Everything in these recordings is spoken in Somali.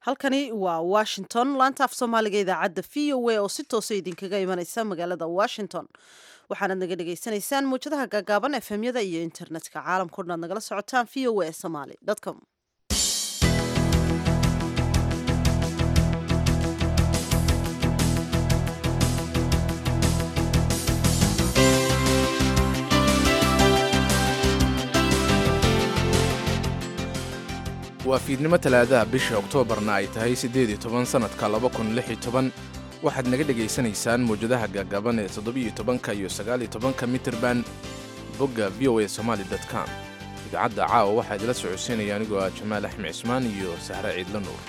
halkani waa washington laanta af soomaaliga idaacadda v o a oo si toosa idinkaga imanaysa magaalada washington waxaanad naga dhagaysanaysaan muwjadaha gaagaaban efemyada iyo internetka caalamkao dhan aad nagala socotaan v o a somaly com waa fiidnimo talaadaha bisha oktoobarna ay tahay siddeed iyo toban sannadka laba kun lix iyo toban waxaad naga dhegaysanaysaan mawjadaha gaagaaban ee toddobiiyo tobanka iyo sagaaliyo tobanka mitirban bogga v o a somaali com idaacadda caawa waxaa idila socodsiinaya anigoo ah jamaal axmed cismaan iyo sahre ciidla nuur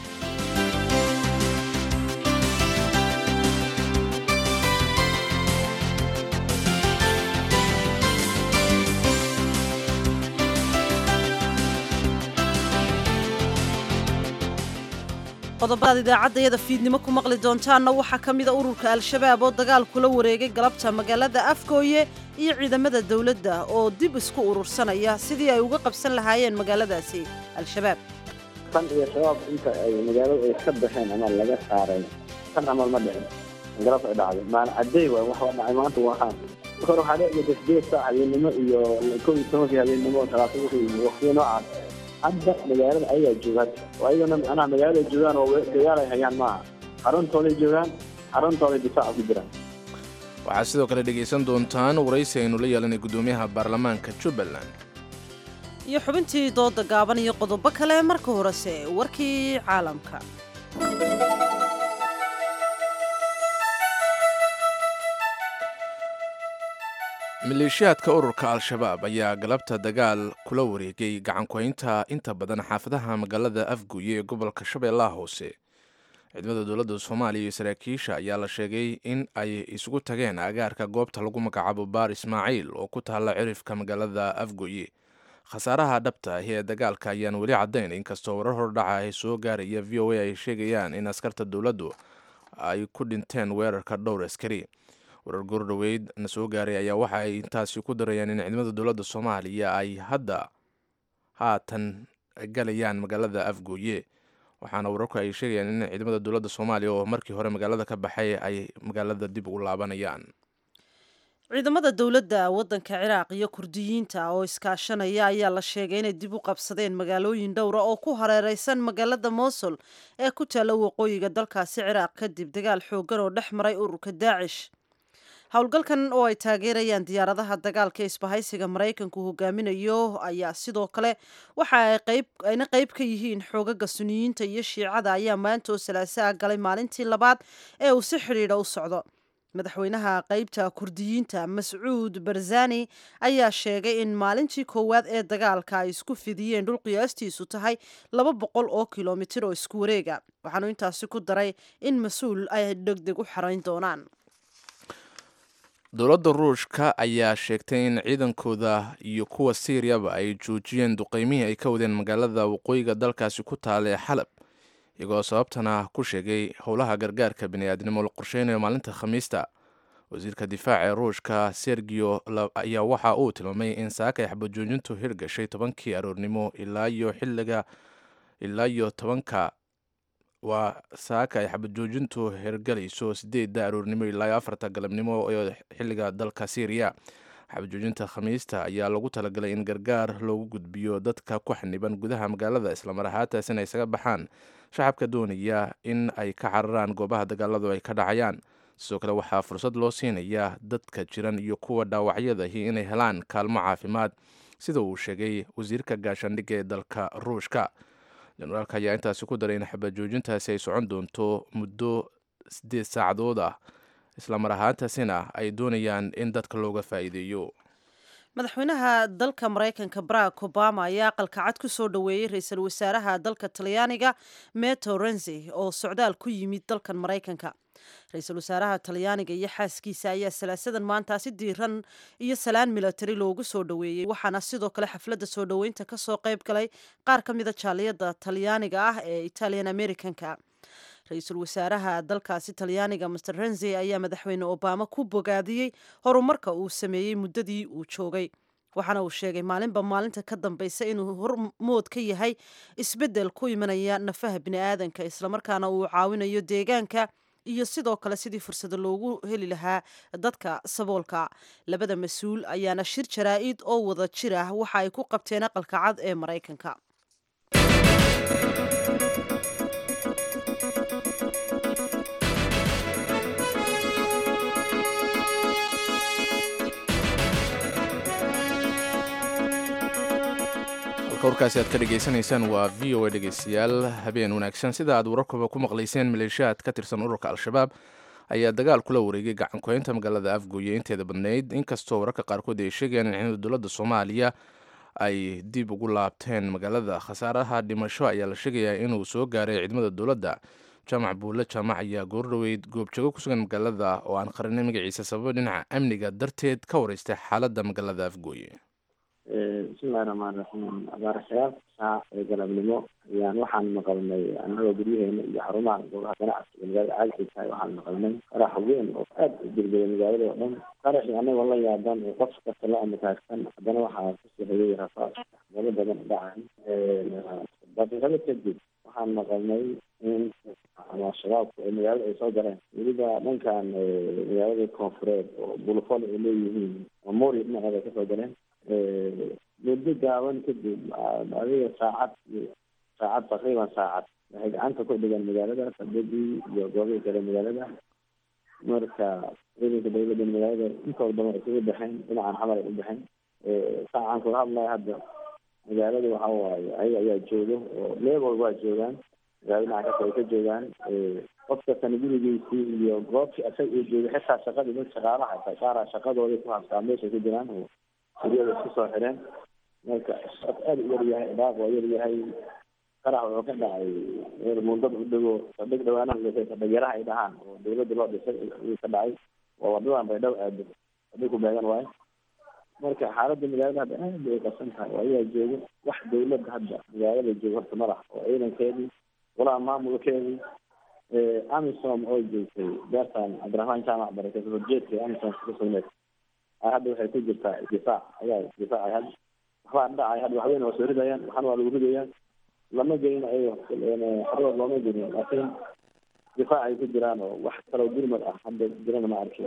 qodobadaad idaacaddayada fiidnimo ku maqli doontaanna waxaa ka mida ururka al-shabaab oo dagaal kula wareegay galabta magaalada afgooye iyo ciidamada dowladda oo dib isku urursanaya sidii ay uga qabsan lahaayeen magaaladaasi al-shabaab tan iyo shabaab inta ay magaalada ay ka baxeen ama laga saaray tan camal ma dhicin galab ay dhacday maana cadeey waay wax waa dhacay maanta waxaan hore waxaa dheci sideed saac habeenimo iyo kow iyo tobankii habeenimo talaata wixii waqtiyo noocaas hadda magaalada ayagaa joogaan oo ayagana macnaha magaalada joogaan oo dagaal ay hayaan maaha xaruntooday joogaan xaruntooday difaaca ku jiraan waxaad sidoo kale dhegaysan doontaan waraysi aynu la yeelanay guddoomiyaha baarlamaanka jubbaland iyo xubintii dooda gaaban iyo qodobo kale marka horese warkii caalamka maleeshiyaadka ururka al-shabaab ayaa galabta dagaal kula wareegay gacankuhaynta inta badan xaafadaha magaalada afguye ee gobolka shabeellaha hoose ciidamada dowladda soomaaliya iyo saraakiisha ayaa la sheegay in ay isugu tageen agaarka goobta lagu magacaabo baar ismaaciil oo ku taalla cirifka magaalada afgoye khasaaraha dhabta ahi ee dagaalka ayaan weli caddayn inkastoo warar hordhaca ay soo gaaraya v o a ay sheegayaan in askarta dowladdu ay ku dhinteen weerarka dhowr askari warar goordhoweyd na soo gaaray ayaa waxa ay intaasi ku darayaan in ciidamada dowladda soomaaliya ay hadda haatan galayaan magaalada afgooye waxaana wararku ay sheegayaan in ciidamada dowladda soomaaliya oo markii hore magaalada ka baxay ay magaalada dib ugu laabanayaan ciidamada dowladda waddanka ciraaq iyo kurdiyiinta oo iskaashanaya ayaa la sheegay inay dib u qabsadeen magaalooyin dhowra oo ku hareereysan magaalada mosul ee ku taalla waqooyiga dalkaasi ciraaq kadib dagaal xooggan oo dhex maray ururka daacish howlgalkan oo ay taageerayaan diyaaradaha dagaalka isbahaysiga maraykanku hogaaminayo ayaa sidoo kale waxa ayna qayb ka yihiin xoogaga suniyiinta iyo shiicada ayaa maanta oo salaasaa galay maalintii labaad ee uu si xidhiidha u socdo madaxweynaha qaybta kurdiyiinta mascuud barzani ayaa sheegay in maalintii koowaad ee dagaalka ay isku fidiyeen dhul qiyaastiisu tahay laba boqol oo kilomitir oo isku wareega waxaanu intaasi ku daray in mas-uul ay degdeg u xarayn doonaan dowladda ruushka ayaa sheegtay in ciidankooda iyo kuwa siiriyaba ay joojiyeen duqeymihii ay ka wadeen magaalada waqooyiga dalkaasi ku taala ee xalab iyagoo sababtana ku sheegay howlaha gargaarka bini'aadnimo la qorsheynayo maalinta khamiista wasiirka difaaca ee ruushka sergiyo ayaa waxa uu tilmaamay in saaka ay xabajoojintu hirgashay tobankii aroornimo ilaa iyo xiliga ilaa iyo tobanka waa saaka ay xabajoojintu hirgalayso sideedda aroornimo ilaa iyo afarta galabnimo ee xiliga dalka syriya xabajoojinta khamiista ayaa lagu talagalay in gargaar loogu gudbiyo dadka ku xaniban gudaha magaalada islamar ahaantaasina ay isaga baxaan shacabka doonaya in ay ka cararaan goobaha dagaaladu ay ka dhacayaan sidoo kale waxaa fursad loo siinayaa dadka jiran iyo kuwa dhaawacyadahi inay helaan kaalmo caafimaad sida uu sheegay wasiirka gaashaandhigga ee dalka ruushka jenaraalka ayaa intaasi ku daray in xabajoojintaasi ay socon doonto muddo siddeed saacadood ah islamar ahaantaasina ay doonayaan in dadka looga faa'iideeyo madaxweynaha dalka maraykanka barack obama ayaa aqalka cad ku soo dhoweeyey ra-iisul wasaaraha dalka talyaaniga meto renzi oo socdaal ku yimid dalkan maraykanka ra-iisul wasaaraha talyaaniga iyo xaaskiisa ayaa salaasadan maanta si diiran iyo salaan milatari loogu soo dhoweeyey waxaana sidoo kale xafladda soo dhoweynta kasoo qayb galay qaar ka mida jaaliyada talyaaniga ah ee italian americanka ra-iisul wasaaraha dalkaasi talyaaniga master renzi ayaa madaxweyne obama ku bogaadiyey horumarka uu sameeyey muddadii uu joogay waxaana uu sheegay maalinba maalinta ka dambaysa inuu hormood ka yahay isbeddel ku imanaya nafaha bini'aadanka islamarkaana uu caawinayo deegaanka iyo sidoo kale sidii fursado loogu heli lahaa dadka saboolka labada mas-uul ayaana shir jaraa-id oo wada jir ah waxa ay ku qabteen aqalka cad ee maraykanka warkaasi aad ka dhegaysanaysaan waa v o a dhegeystayaal habeen wanaagsan sida aad wararkuba ku maqlayseen maleeshiyaad ka tirsan ururka al-shabaab ayaa dagaal kula wareegay gacankuhaynta magaalada afgooye inteeda badnayd inkastoo wararka qaarkood ay sheegayaan in ciidamada dowladda soomaaliya ay dib ugu laabteen magaalada khasaaraha dhimasho ayaa la sheegayaa inuu soo gaaray ciidamada dowladda jaamac buulle jaamac ayaa goordhoweyd goobjoogo ku sugan magaalada oo aan qarinay magaciisa sababo dhinaca amniga darteed ka wareystay xaaladda magaalada afgooye bismillahi raxmaan raxiim abaaraxyaal saac ee galabnimo ayaan waxaan maqalnay annagoo guryaheena iyo xarumaha goobaha ganacsiga magaalada caagxiisa waxaan maqalnay qarax weyn oo aad u dirgaya magaalada oo dhan qaraxii anagoo la yaaban oo qof kasta la amakaagsan haddana waxaa kusoo hegay rafaad meelo badan dhacay daqiiqado kadib waxaan maqalnay in ama shabaabku ay magaalada ay soo galeen weliba dhankan magaalada koonfureed oo bulufol ay leeyihiin memori dhinaceeda ay kasoo galeen muddo gaaban kadib adiga saacad saacad taqriiban saacad waxay gacanta ku dhigeen magaalada fadadii iyo goobihii kale magaalada marka ciidanka dawladda magaalada intooda badan isugu baxeen dhinacan xamar ay u baxeen saacan kula hadlaya hadda magaalada waxa waaye ayaga ayaa jooga oo leebol waa joogaan magaalada dhinaca kasta ay ka joogaan qof kastana gurigiisii iyo goobtii asaga uu joogay xitaa shaqadii dad shaqaalaha xitaa qaara shaqadoodii ku habsaa meeshay ku jiraan oo guryada isku soo xireen marka shaq aad u yar yahay dhaaq waa yar yahay qarax wuxuu ka dhacay mundada u dhego sadhig dhawaanaha dhisay sadhigyaraha ay dhahaan oo dawladda loo dhisay ayuu ka dhacay waa wadadan bay dhow aado sadhig ku beegan waayo marka xaaladda magaalada hadda aad bay qasan tahay oo ayaa joogo wax dawladda hadda magaalada joogo horta madax oo ciidankeedii walaa maamulkeedii amisom oo joogtay beertan cabdiraxmaan jaamac barakeysa horjeedka amisom ka sugneed hadda waxay ku jirtaa difaac ayaa difaacay hadda waxbaa dhacay hadda waxweyne waa soo ridayaan waxana waa lagu ridayaan lama gelin ayago xarood looma gelin laakiin difaac ay ku jiraan oo wax kaloo gurmad ah hadda jirana ma arkin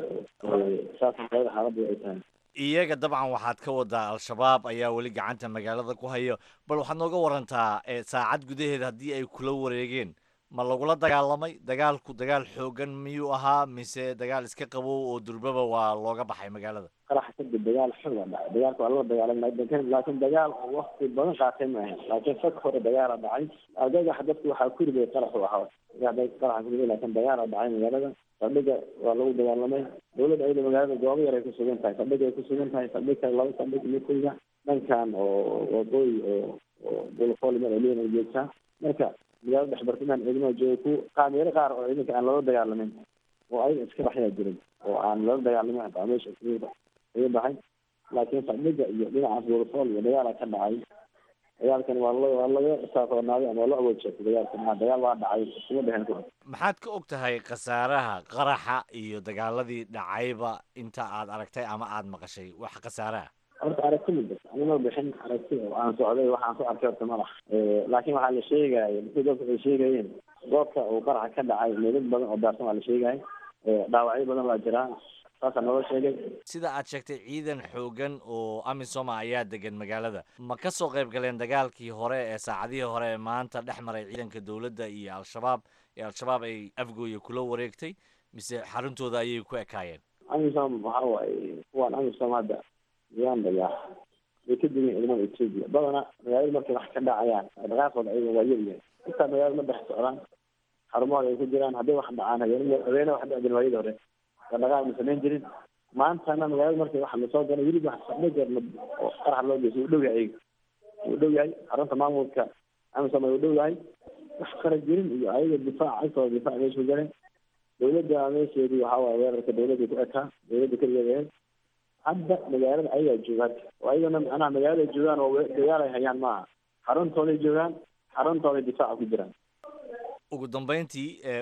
saas magaalada xaaladda ay tahay iyaga dabcan waxaad ka wadaa al-shabaab ayaa weli gacanta magaalada ku hayo bal waxaad nooga warantaa saacad gudaheed haddii ay kula wareegeen ma lagula dagaalamay dagaalku dagaal xoogan miyuu ahaa mise dagaal iska qabow oo durbaba waa looga baxay magaalada qarax kadib dagaal xooga dhacay dagaalka waa lala dagaalamay laakiin dagaal oo wakti badan qaatay ma ahayn laakiin fag hore dagaala dhacay adagax dadku waxaa ku riday qaraxu ahaa qaraxa ku riday laakiin dagaala dhacay magaalada saldhiga waa lagu dagaalamay dawladda ayada magaalada goobo yar ay ku sugan tahay saldhiga ay ku sugan tahay saldhig kale laba saldhig midkayga dhankan oo waqooyi oo oo bulfol mar eliyan ay joogtaa marka magaalada dhexbartimaan ciidamada jooga ku qaameero qaar oo ciidanka aan loola dagaalamin oo ayaga iska baxyaa jiray oo aan loola dagaalamin hataa meesha iskaga baxay laakiin saldhiga iyo dhinacaas bulfol iyo dagaala ka dhacay dagaalkan waa la waa laga saasoonaaday ama waa la awood sheegtay dagaalkan maa dagaal waa dhacay iskuma dhehen ku maxaad ka og tahay khasaaraha qaraxa iyo dagaaladii dhacayba inta aad aragtay ama aad maqashay wax khasaaraha horta aragti ma jirto anima bixin aragti oo aan socday waxaan ku arkay horta madax laakiin waxaa la sheegaya dadka dadka waxay sheegayeen goobta uu qaraxa ka dhacay meedad badan oo daarsan waa la sheegaya dhaawacyo badan waa jiraa saasaa nooga sheegay sida aad sheegtay ciidan xoogan oo amisoma ayaa degan magaalada ma ka soo qayb galeen dagaalkii hore ee saacadihii hore ee maanta dhex maray ciidanka dowladda iyo al-shabaab ee al-shabaab ay afgooya kula wareegtay mise xaruntooda ayay ku ekaayeen amisom waxa waaye kuwaan amisom hadda uganda ya way ka digeen ciidamada ethiopia badana magaalada markay wax ka dhacayaan dhaqaaqooda ayaga waa yar yahay intaa magaalada ma dhex socdaan xarumahooda ay ku jiraan hadday wax dhacaan habeen habeene wax dhici jirin waayadii hore dhaqaaq ma samayn jirin maantana magaalada markay wax lasoo galay weliba wax sadhigeer oo qarax loo geyso wuu dhow yahay ayaga wuu dhow yahay xarunta maamulka amisom wuu dhow yahay wax kala jirin iyo ayaga difaac agtooda difaac meesha ku galeen dawladda meesheedii waxaa waaye weerarka dawladda ku ekaa dawladda keligeed ahayd hadda magaalada ayagaa joogaan oo ayagana macnaha magaalada joogaan oo dagaal ay hayaan maaha xaruntooday joogaan xaruntooday difaaca ku jiraan ugu dambeyntii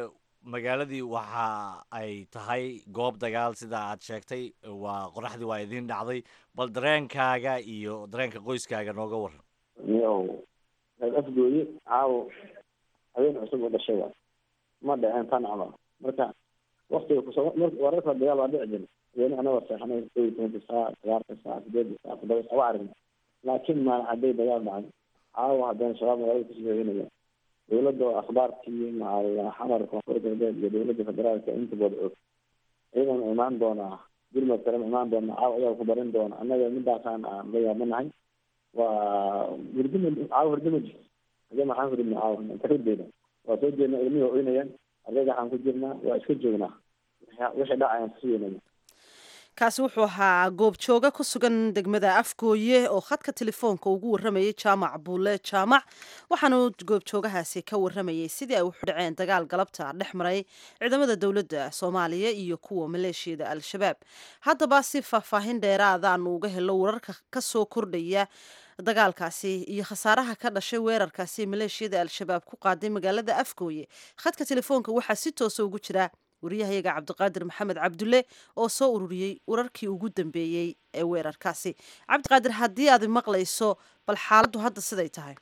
magaaladii waxa ay tahay goob dagaal sida aad sheegtay waa qoraxdii waa idiin dhacday bal dareenkaaga iyo dareenka qoyskaaga nooga waran miyow reer afgooye caawo habeen cusub oo dhashay waay ma dhaceen tan camal marka waktiga kusoo mar wararka dagaal waa dhici jira weli anagoo seexanay kow iyo tobanka saac sagaalka saac sideedka saac toddoba saac waa aragna laakiin maalin cadday dagaal dhacay caawa haddana shabaab magaalada kusoo hooyanaya dowladda oo akhbaarkii macal xamar koonfur galbeed iyo dowladda federaalka intooda og ciidan imaan doonaa gurmad kale ma imaan doona caawa ayaa ku barin doona annaga midaasaan aan la yaabanahay waa hurdima caawa hurdima jirto hadee maxaan hurdina caawa inta hurdeeda waa soo jeedna ilmihii oynayaan ardayda waxaan ku jirnaa waa iska joognaa wixii dhacayaan sugeynaya kaasi wuxuu ahaa goobjooga ku sugan degmada afgooye oo khadka telefoonka ugu waramayay jaamac buule jaamac waxaanu goobjoogahaasi ka waramayay sidii ay wuxu dhaceen dagaal galabta dhex maray ciidamada dowladda soomaaliya iyo kuwa maleeshiyada al-shabaab haddaba si faahfaahin dheeraadaanu uga helo wararka kasoo kordhaya dagaalkaasi iyo khasaaraha ka dhashay weerarkaasi maleeshiyada al-shabaab ku qaaday magaalada afgooye khadka telefoonka waxaa si toosa ugu jira wariyahayaga cabdiqaadir maxamed cabdulle oo soo ururiyey wararkii ugu dambeeyey ee weerarkaasi cabdiqaadir haddii aad maqlayso bal xaaladdu hadda siday tahay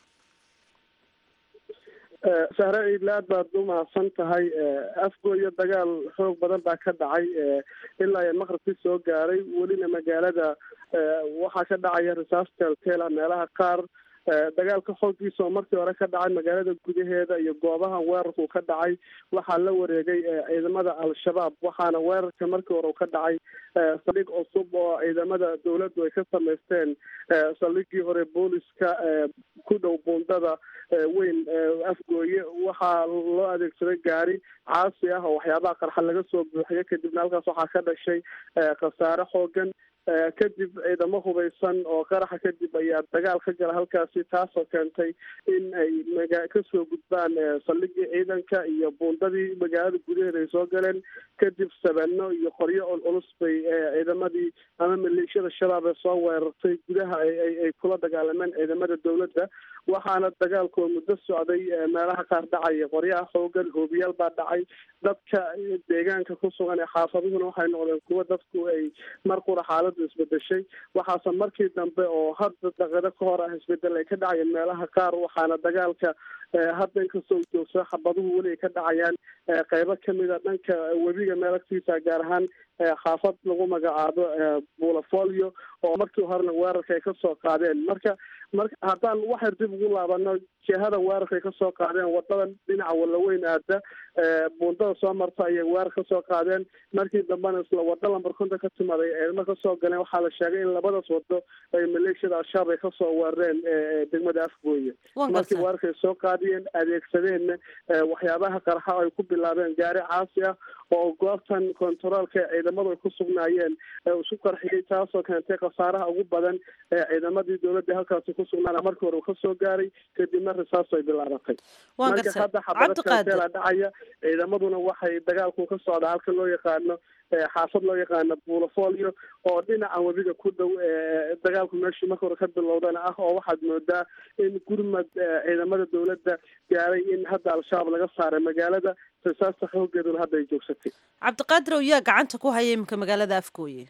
sahre ciidle aad baad u mahadsan tahay afgooyo dagaal xoog badan baa ka dhacay ilaa iyo maqribkii soo gaaray welina magaalada waxaa ka dhacaya risaas teelteela meelaha qaar dagaalka xooggiisa oo markii hore ka dhacay magaalada gudaheeda iyo goobaha weerarku ka dhacay waxaa la wareegay ciidamada al-shabaab waxaana weerarka markii hore ka dhacay saldhig cusub oo ciidamada dowladdu ay ka samaysteen saldhigii hore booliska ku dhow buundada weyn afgooye waxaa loo adeegsaday gaari caasi ah oo waxyaabaha qarxa laga soo buuxiyo kadibna halkaas waxaa ka dhashay khasaare xoogan kadib ciidamo hubaysan oo qaraxa kadib ayaa dagaal ka gala halkaasi taasoo keentay in ay maga kasoo gudbaan saldhigii ciidanka iyo buundadii magaalada gudaheeda ay soo galeen kadib sabeeno iyo qoryo culculus bay ciidamadii ama maleeshiyada shabaab ee soo weerartay gudaha ay kula dagaalameen ciidamada dowladda waxaana dagaalku muddo socday meelaha qaar dhacaya qoryaha xoogan hoobiyaal baa dhacay dadka deegaanka ku sugan ee xaafaduhuna waxay noqdeen kuwo dadku ay mar qura xaaladu isbedeshay waxaase markii dambe oo hadda daqado ka hor ah isbedel ay ka dhacayeen meelaha qaar waxaana dagaalka hadda inkastoo joogsa xabaduhu weli ay ka dhacayaan qeybo kamida dhanka webiga meel agtiisa gaar ahaan xaafad lagu magacaabo bulafolio oo markii horena weerarka ay kasoo qaadeen marka marka haddaan waxay dib ugu laabano jihada weerarka ay kasoo qaadeen wadadan dhinaca walaweyn aada buundada soo marta ayay weerar kasoo qaadeen markii dambena isla wado lambar konton ka timaaday ciidamo kasoo galeen waxaa la sheegay in labadaas wado ay maleeshiyada al-shabaab ay kasoo weerareen degmada afgooye markii weerarka ay soo qaadiyeen adeegsadeenna waxyaabaha qarxa ay ku bilaabeen gaari caasi ah oo goobtan kontaroolka ciidamadu ay ku sugnaayeen isu qarxiyey taasoo keentay khasaaraha ugu badan ee ciidamadii dowladda halkaasi ku sugnaana markii hore uu kasoo gaaray kadibna risaas ay bilaabatay marka hadda xabado kanteela dhacaya ciidamaduna waxay dagaalku ka socdaa halka loo yaqaano xaafad loo yaqaano buulafolio oo dhinaca webiga ku dhow dagaalku meeshii marka hore ka bilowdana ah oo waxaad moodaa in gurmad ciidamada dowladda gaaray in hadda al-shabaab laga saaray magaalada risaasta xoogeeduna hadda ay joogsatay cabdiqaadir ow yaa gacanta ku haya iminka magaalada afgooye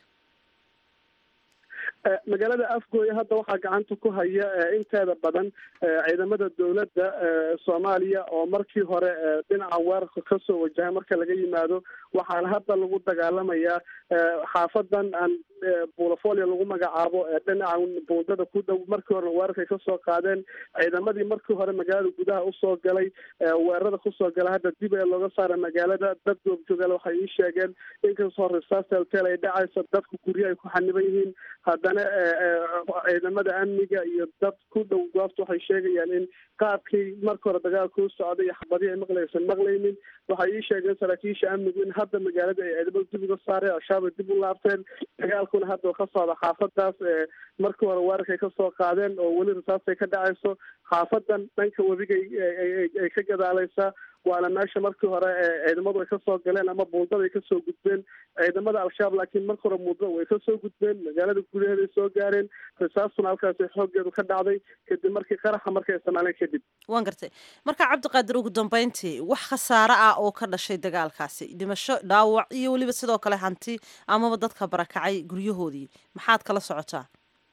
magaalada afgooye hadda waxaa gacanta ku haya inteeda badan ciidamada dowladda soomaaliya oo markii hore dhinaca weerarka kasoo wajahay marka laga yimaado waxaana hadda lagu dagaalamayaa xaafadan aan bulafolio lagu magacaabo dhinaca buundada ku dhow markii horena weerarkay kasoo qaadeen ciidamadii markii hore magaalada gudaha usoo galay weerarada kusoo gala hadda dib ee looga saara magaalada dad goobjoogaal waxay ii sheegeen inkastoo risaas teltel ay dhacayso dadku guryo ay ku xaniban yihiin haddana ciidamada amniga iyo dad ku dhow goobta waxay sheegayaan in qaabkii marka hore dagaalka u socday iyo xabadii ay maqlaysan maqlaynin waxay ii sheegeen saraakiisha amnigu in hadda magaalada ay ciidamada dib uga saareen al-shabaab ay dib u laabteen dagaalkuna hadda ka socda xaafadaas markii hore weerarkay kasoo qaadeen oo weli risaastay ka dhacayso xaafadan dhanka webigay ay ka gadaaleysaa waana meesha markii hore ciidamadu ay kasoo galeen ama buundada ay kasoo gudbeen ciidamada al-shabaab laakiin marka hore muudada way kasoo gudbeen magaalada gudaheeda ay soo gaareen risaastuna halkaasi xooggeedu ka dhacday kadib markii qaraxa markay isticmaaleen kadib waan gartay marka cabdiqaadir ugu dambeyntii wax khasaare ah oo ka dhashay dagaalkaasi dhimasho dhaawac iyo weliba sidoo kale hanti amaba dadka barakacay guryahoodii maxaad kala socotaa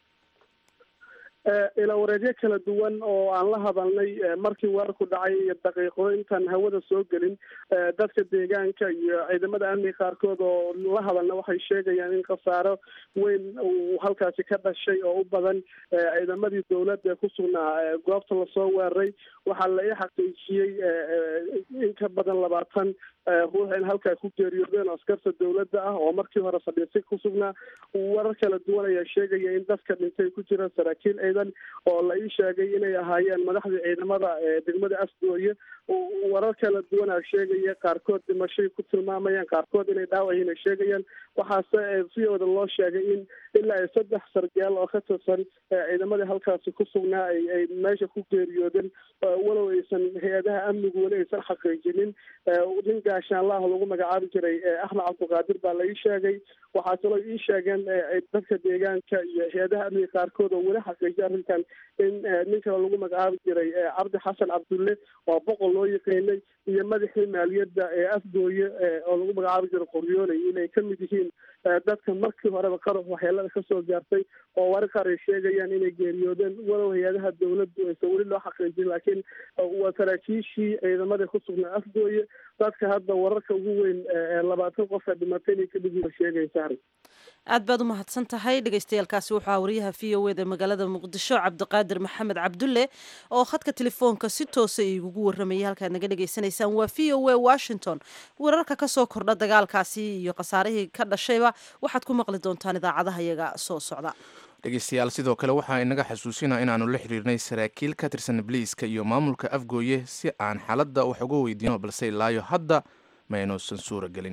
ilawareedyo kala duwan oo aan la hadalnay markii weerarku dhacay iyo daqiiqo intaan hawada soo gelin dadka deegaanka iyo ciidamada amniga qaarkood oo la hadalna waxay sheegayaan in khasaaro weyn uu halkaasi ka dhashay oo u badan ciidamadii dowladda ee ku sugnaa goobta lasoo weeraray waxaa la ii xaqiijiyey in ka badan labaatan ruux in halkaa ku geeriyoodeen askarta dowladda ah oo markii hore fadhiisay ku sugnaa warar kala duwan ayaa sheegaya in dadka dhintay ku jiraan saraakiil ciidan oo la ii sheegay inay ahaayeen madaxdii ciidamada degmada asdooye warar kala duwan aa sheegaya qaarkood dhimashay ku tilmaamayaan qaarkood inay dhaawaciin ay sheegayaan waxaase viyooda loo sheegay in ilaa iyo saddex sargaal oo ka tirsan ciidamadii halkaasi ku sugnaa ay ay meesha ku geeriyoodeen walow aysan hay-adaha amnigu weli aysan xaqiijinin nin gaashaanlaah lagu magacaabi jiray axmed cabdiqaadir baa la ii sheegay waxaa kaloo ii sheegeen dadka deegaanka iyo hay-adaha amniga qaarkood oo weli xaqiijiya arrintan in nin kale lagu magacaabi jiray cabdi xasan cabdulle oo boqol loo yaqiinay iyo madaxii maaliyadda ee afgooye oo lagu magacaabi jiray qoryooley inay ka mid yihiin dadka markii horeba qarax waxyeelada kasoo gaartay oo warar qaar ay sheegayaan inay geeriyoodeen walow hay-adaha dowladdu aysan weli loo xaqiijin laakiin waa saraakiishii ciidamada ku sugnaa afgooye dadka hadda wararka ugu weyn labaatan qof ee dhimatay inay ka dhigii sheegaysa arrin aad baad u mahadsan tahay dhegeystayaaalkaasi waxaa wariyaha v o eda magaalada muqdisho cabdiqaadir maxamed cabdulle oo khadka telefoonka si toosa igugu waramayay halkaad naga dhegeysanaysaan waa v o a washington wararka kasoo kordha dagaalkaasi iyo khasaarihii ka dhashayba waxaad ku maqli doontaan idaacadaha iyaga soo socda dhegeystayaal sidoo kale waxaa inaga xasuusina inaanu la xiriirnay saraakiil ka tirsan bliiska iyo maamulka afgooye si aan xaaladda wax uga weydiino balse ilaayo hadda ma aynuusan suura gelin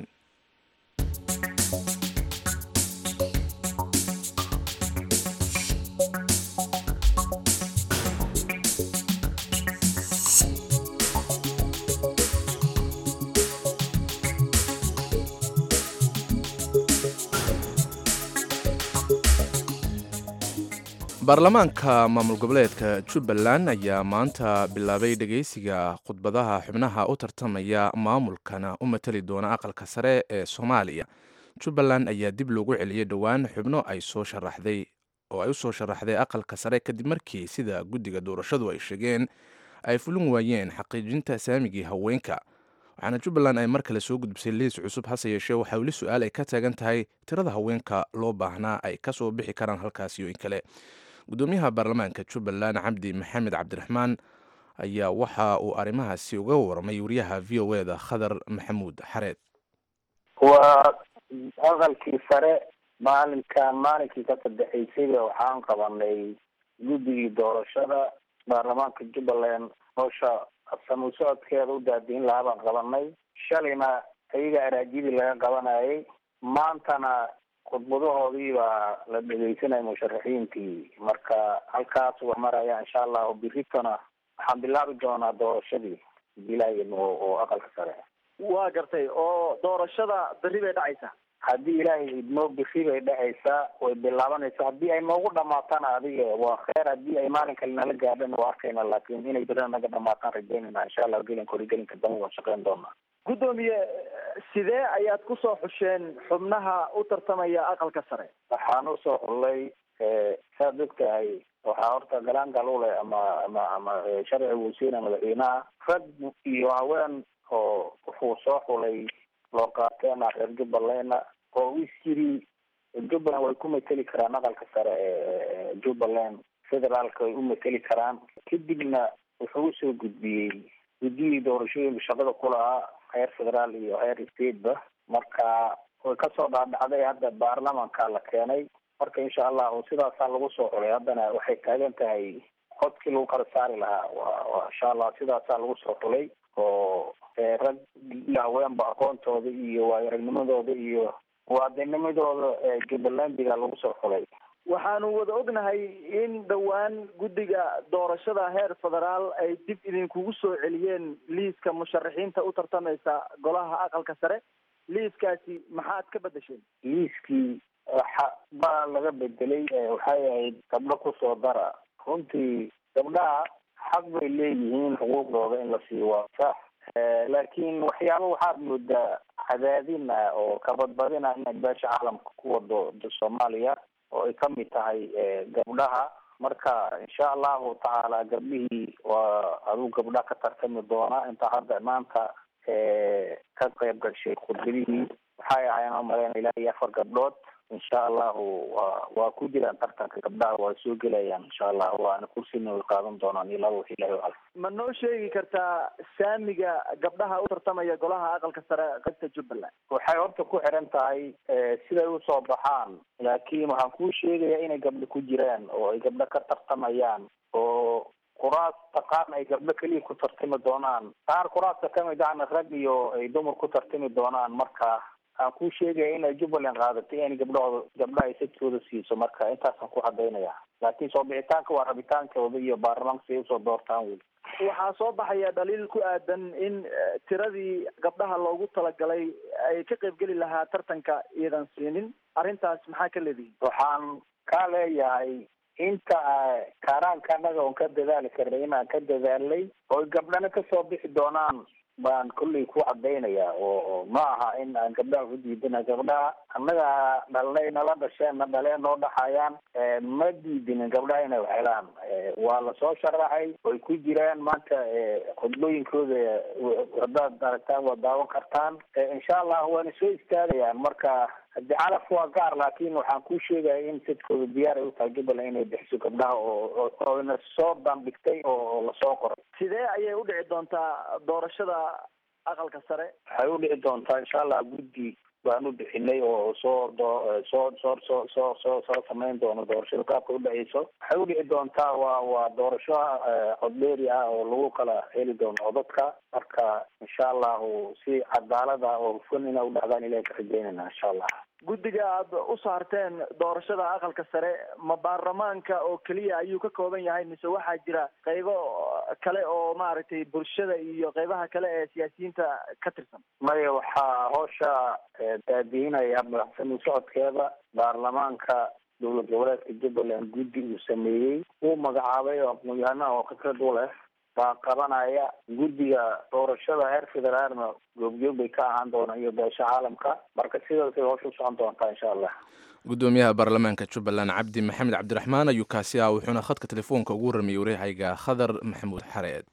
baarlamaanka maamul goboleedka jubbaland ayaa maanta bilaabay dhegeysiga khudbadaha xubnaha u tartamaya maamulkana u matali doona aqalka sare ee soomaaliya jubbaland ayaa dib loogu celiyey dhowaan xubno ay soo sharaxday oo ay u soo sharaxday aqalka sare kadib markii sida guddiga doorashadu ay sheegeen ay fulin waayeen xaqiijinta saamigii haweenka waxaana jubbaland ay mar kale soo gudbisay liis cusub hase yeeshee waxaa weli su-aal ay ka taagan tahay tirada haweenka loo baahnaa ay ka soo bixi karaan halkaasi iyo in kale gudoomiyaha baarlamaanka jubbaland cabdi maxamed cabdiraxmaan ayaa waxa uu arrimahaasi uga warramay wariyaha v o eda khadar maxamuud xareed waa aqalkii sare maalinkan maalinkii ka saddexaysayba waxaan qabanay guddigii doorashada baarlamaanka jubbaland howsha samu socodkeeda u daadiin lahaa baan qabanay shalayna ayaga araajidii laga qabanayay maantana khudbadahoodii baa la dhegeysanaya musharaxiintii marka halkaas waa maraya insha allahu biritona waxaan bilaabi doonaa doorashadii ilaahay oo aqalka sare waa gartay oo doorashada berri bay dhacaysaa haddii ilaahay idmoo biri bay dhacaysaa way bilaabanaysaa haddii ay noogu dhamaatana adiga waa kheer haddii ay maalin kale nala gaadhana waa arkayna laakin inay berina naga dhamaataan rajeynayna insha allah gelinka horigelinka dambe waan shaqeyn doonaa guddoomiye sidee ayaad kusoo xusheen xubnaha u tartamaya aqalka sare waxaan usoo xullay saad ogtahay waxaa horta galaangal u leh ama ama ama sharciga wasiina madaxweynaha rag iyo haween oo wuxuu soo xulay loo qaateena reer jubbalandna oo is yiri jubbaland way ku mateli karaan aqalka sare ee jubbaland federaalka way u mateli karaan kadibna wuxuu usoo gudbiyey guddiyii doorashooyinka shaqada ku lahaa heer federaal iyo heer stateba marka way kasoo dhaadhacday hadda baarlamanka la keenay marka insha allahu sidaasaa lagu soo xulay haddana waxay taagan tahay codkii lagu kala saari lahaa wa insha allah sidaasaa lagu soo xulay oo rag iyo haweenba aqoontooda iyo waayaragnimadooda iyo waadanimadooda jubbalandiga lagu soo xulay waxaanu wada ognahay in dhowaan guddiga doorashada heer federaal ay dib idinkugu soo celiyeen liiska musharaxiinta u tartamaysa golaha aqalka sare liiskaasi maxaad ka bedesheen liiskii waxa baa laga bedelay waxay ahayd gabdho kusoo dara runtii gabdhaha xaq bay leeyihiin xuquuqdooda in la siiyo waa sax laakiin waxyaaba waxaad moodaa cadaadin ah oo kabadbadin ah inay beesha caalamka ku wado soomaaliya oo ay kamid tahay gabdhaha marka insha allahu tacaala gabdhihii waa aduu gabdha ka tartami doona inta hadda maanta ka qayb gashay khudbadihii waxay ahayn umaleyn ilaa iyo afar gabdhood insha allahu wa waa ku jiraan tartanka gabdhaha waa soo gelayaan insha allahu waana kursina way qaadan doonaan ilaa wax ilahi cal ma noo sheegi kartaa saamiga gabdhaha u tartamaya golaha aqalka sare qaybta jubbaland waxay horta ku xiran tahay siday usoo baxaan laakiin waxaan kuu sheegayaa inay gabdho ku jiraan oo ay gabdho ka tartamayaan oo kuraasta qaarna ay gabdho keliya ku tartami doonaan qaar kuraasta kamid ahna rag iyo ay dumar ku tartami doonaan marka aan kuu sheegaya inay jubbaland qaadatay in gabdhahooda gabdhaha ay sadkooda siiso marka intaasaan ku cadaynaya laakiin soo bixitaanka waa rabitaankooda iyo baarlamaanka siay usoo doortaan weli waxaa soo baxaya dhaliil ku aadan in tiradii gabdhaha loogu talagalay ay ka qaybgeli lahaa tartanka iyadan siinin arrintaas maxaa ka leedihin waxaan ka leeyahay inta kaaraanka anaga oon ka dadaali karnay inaan ka dadaalnay oo gabdhana kasoo bixi doonaan baan kolley ku cadaynaya oo ma aha in aan gabdhaha ku diidana gabdhaha annaga dhalnay nala dhasheen na dhaleen noo dhaxayaan ma diidinin gabdhaha inay waxhelaan waa lasoo sharaxay way ku jiraan maanta khudbooyinkooda haddaad aragtaan waa daawan kartaan insha allah waana soo istaagayaan marka haddii calaf waa gaar laakin waxaan kuu sheegaya in sadkooda diyaar ay utahay jubbaland inay bixiso gabdhaha oo oyna soo bandhigtay oo lasoo qoray sidee ayay u dhici doontaa doorashada aqalka sare waxay u dhici doontaa insha allah guddi baan u bixinay oo soo doo soo soo soo soo soo soo samayn doono doorashada qaabka udhaceyso waxay u dhici doontaa waa waa doorasho codbeeri ah oo lagu kala heli doono codadka marka insha allahu si cadaalada oo hufan ina udhacdaan ilahi ka rajeynayna insha allah guddiga aad u saarteen doorashada aqalka sare ma baarlamaanka oo keliya ayuu ka kooban yahay mise waxaa jira qaybo kale oo maaragtay bulshada iyo qaybaha kale ee siyaasiyiinta ka tirsan maya waxaa hoosha daadiinaya madaxsami socodkeeda baarlamaanka dowlad goboleedka jubbaland guddi uu sameeyey uu magacaabay oo aqoon-yahanaha oo khibrad u leh baa qabanaya guddiga doorashada heer federaalna goobjoog bay ka ahaan doonaan iyo beesha caalamka marka sidaasay hoosha usocon doontaa insha allah gudoomiyaha baarlamaanka jubbaland cabdi maxamed cabdiraxmaan ayuu kaasi ah wuxuuna khadka telefoonka ugu warramiyey wareehayga khadar maxamuud xareed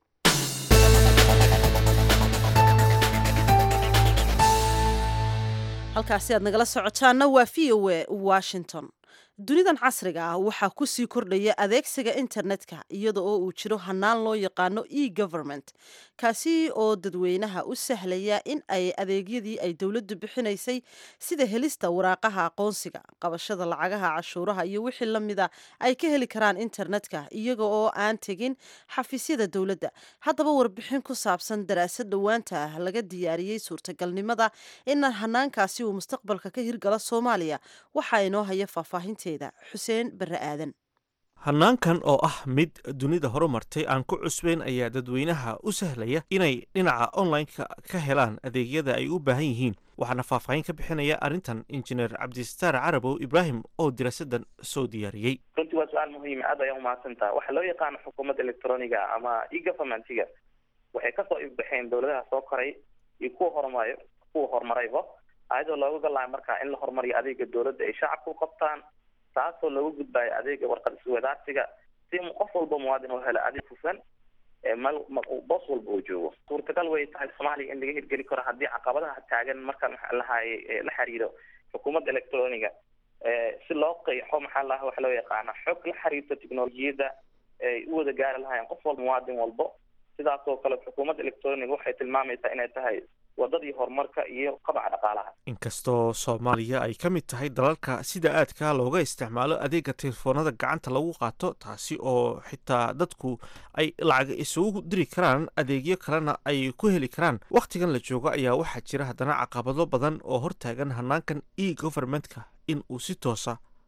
halkaasi aad nagala socotaanna waa v o a washington dunidan casriga ah waxaa kusii kordhaya adeegsiga internetka iyada oo uu jiro hanaan loo yaqaano e government kaasi oo dadweynaha u sahlaya in ay adeegyadii ay dowladdu bixinaysay sida helista waraaqaha aqoonsiga qabashada lacagaha cashuuraha iyo wixii lamida ay ka heli karaan internetka iyaga oo aan tegin xafiisyada dowladda haddaba warbixin ku saabsan daraasad dhowaanta ah laga diyaariyey suurtagalnimada in hanaankaasi uu mustaqbalka ka hirgalo soomaaliya waxaa inoo haya faahfaahinta xuseen bare aadan hannaankan oo ah mid dunida horumartay aan ku cusbeyn ayaa dadweynaha u sahlaya inay dhinaca online-ka ka helaan adeegyada ay u baahan yihiin waxaana faahfaahin ka bixinaya arrintan injineer cabdistaar carabow ibraahim oo diraasadan soo diyaariyey runtii waa su-aal muhiima aad ayaa umahadsantaha waxaa loo yaqaano xukuumadda electroniga ama e-governmentiga waxay kasoo ifbaxeen dowladaha soo koray iyo kuwa horumarayo kuwa horumarayba ayadoo looga galayo markaa in la horumariyo adeega dowladda ay shacabka u qabtaan taasoo looga gudbayo adeega warqad iswadaarsiga si qof walba muwaadin oo helo adeeg hufan mal boos walba uu joogo suurtagal way tahay soomaaliya in laga hirgeli karo haddii caqabadaha taagan markaan maxaa lahaye la xiriiro xukuumadda electroniga si loo qeexo maxaa laha waxa loo yaqaana xog la xiriirto technolojiyadda ay u wada gaari lahaayeen qof walba muwaadin walbo sidaas oo kale xukuumadda electroniga waxay tilmaamaysaa inay tahay wadadii horumarka iyo qabaca dhaqaalaha inkastoo soomaaliya ay ka mid tahay dalalka sida aadka looga isticmaalo adeega telefoonada gacanta lagu qaato taasi oo xitaa dadku ay lacag isugu diri karaan adeegyo kalena ay ku heli karaan wakhtigan la joogo ayaa waxaa jira haddana caqabado badan oo hortaagan hanaankan e governmentka in uu si toosa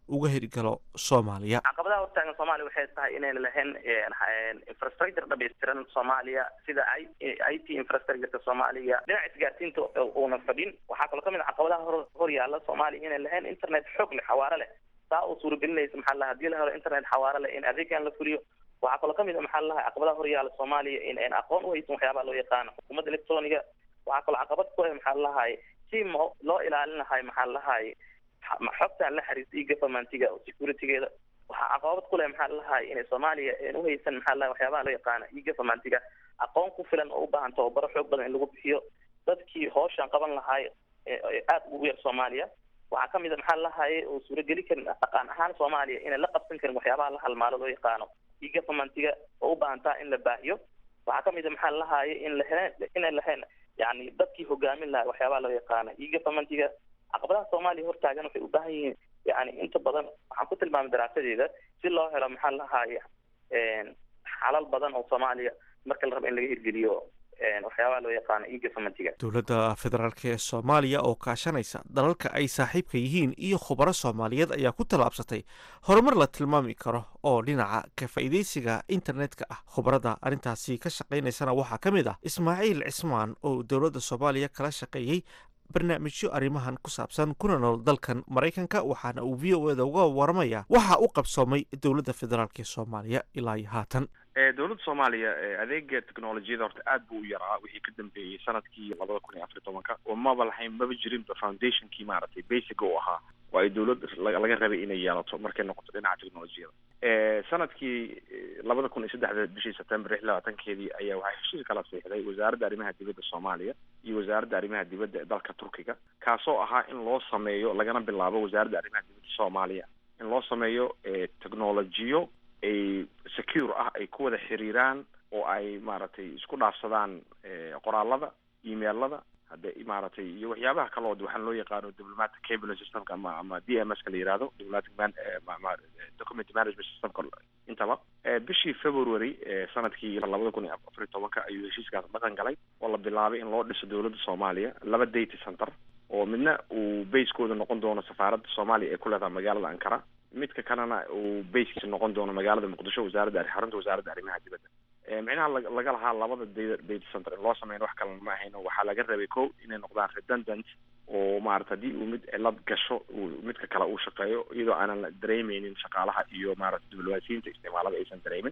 uga hirgalo soomaaliya caqabadaha hortaagan soomaaliya waxay tahay inayna lahayn infrastructure dhamaystiran soomaaliya sida i t infrastructureka soomaaliya dhinaca isgaarsiinta uuna fadhin waxaa kaloo kamid a caqabadaha hor hor yaala soomaaliya inay lahayn internet xoog leh xawaare leh saa oo suuragelinaysa maxaa laha hadii la helo internet xawaare leh in adeegan la fuliyo waxaa kaloo kamid a maxaa laha caqabadaha hor yaala soomaaliya in ayn aqoon uhaysan waxyaabaha loo yaqaano xukuumadda electroniga waxaa kaloo caqabad ku ah maxaa lahay si mo loo ilaalin lahay maxaa lahay xogtaan la xiriirta iyo governmentiga oo securitygeeda waxaa caqabad ku leh maxaa lahay inay soomaaliya n uhaysan maxaa lahay waxyaabaha loo yaqaana iyo governmentiga aqoon ku filan oo u baahan tababaro xoog badan in lagu bixiyo dadkii hooshan qaban lahay aada ugu yar soomaaliya waxaa kamid a maxaa lahaye oo suurageli karin dhaqan ahaan soomaaliya inay la qabsan karin waxyaabaha la halmaalo loo yaqaano iyo governmentiga oo u baahantaa in la baahiyo waxaa kamid a maxaa lahaye in lahen inay lahayn yani dadkii hogaamin lahaa waxyaabaha loo yaqaano iyo governmentiga caqabadaha soomaaliya hortaagan waxay u baahan yihiin yani inta badan waxaan ku tilmaamay daraasadeeda si loo helo maxaa lahaye xalal badan oo soomaaliya marka la rabo in laga hirgeliyo waxyaabaha loo yaqaano iyo governmentiga dowladda federaalk ee soomaaliya oo kaashanaysa dalalka ay saaxiibka yihiin iyo khubaro soomaaliyeed ayaa ku tallaabsatay horumar la tilmaami karo oo dhinaca ka faa'iidaysiga internetka ah khubarada arrintaasi ka shaqaynaysana waxaa ka mid ah ismaaciil cismaan oo dowladda soomaaliya kala shaqeeyey barnaamijyo arrimahan ku saabsan kuna nool dalkan maraykanka waxaana uu v o eda uga waramaya waxa u qabsoomay dowladda federaalk ee soomaaliya ilaa iyo haatan dowladda soomaaliya adeega technolojiyada horta aad buu u yaraa wixii ka dambeeyey sanadkii labada kun iyo afar iyo tobanka oo maba lahayn maba jirinba foundationkii maaragtay basic u ahaa oo ay dowladda laga rabay inay yeelato markay noqoto dhinaca technolojiyada sanadkii labada kun iyo saddexda bishii september lix labaatankeedii ayaa waxaa heshiis kala siixday wasaaradda arrimaha dibadda soomaaliya iyo wasaaradda arrimaha dibadda ee dalka turkiga kaasoo ahaa in loo sameeyo lagana bilaabo wasaaradda arrimaha dibadda soomaaliya in loo sameeyo technolojiyo ay secure ah ay ku wada xiriiraan oo ay maaragtay isku dhaafsadaan qoraalada emailada hadde maaragtay iyo waxyaabaha kaloo waxaan loo yaqaano diplomatic cable systemka ama ama d m s ka la yihahdo diplomatic man document management systemka intaba bishii february sanadkii labada kun iyo afar iyo tobanka ayuu heshiiskaas dhaqan galay oo la bilaabay in loo dhiso dowladda soomaaliya laba data center oo midna uu basekooda noqon doono safaaradda soomaaliya ee ku leedahay magaalada ankara midka kalena uu baskiisa noqon doono magaalada muqdisho wasaaradda xarunta wasaaradda arrimaha dibadda micnaha laga lahaa labada data data center in loo sameyn wax kalena ma ahayno waxaa laga rabay ko inay noqdaan redundant oo maarata haddii uu mid cilad gasho uu midka kale uu shaqeeyo iyadoo aanan la dareemeynin shaqaalaha iyo maarata diblomaasiyiinta isticmaalada aysan dareemin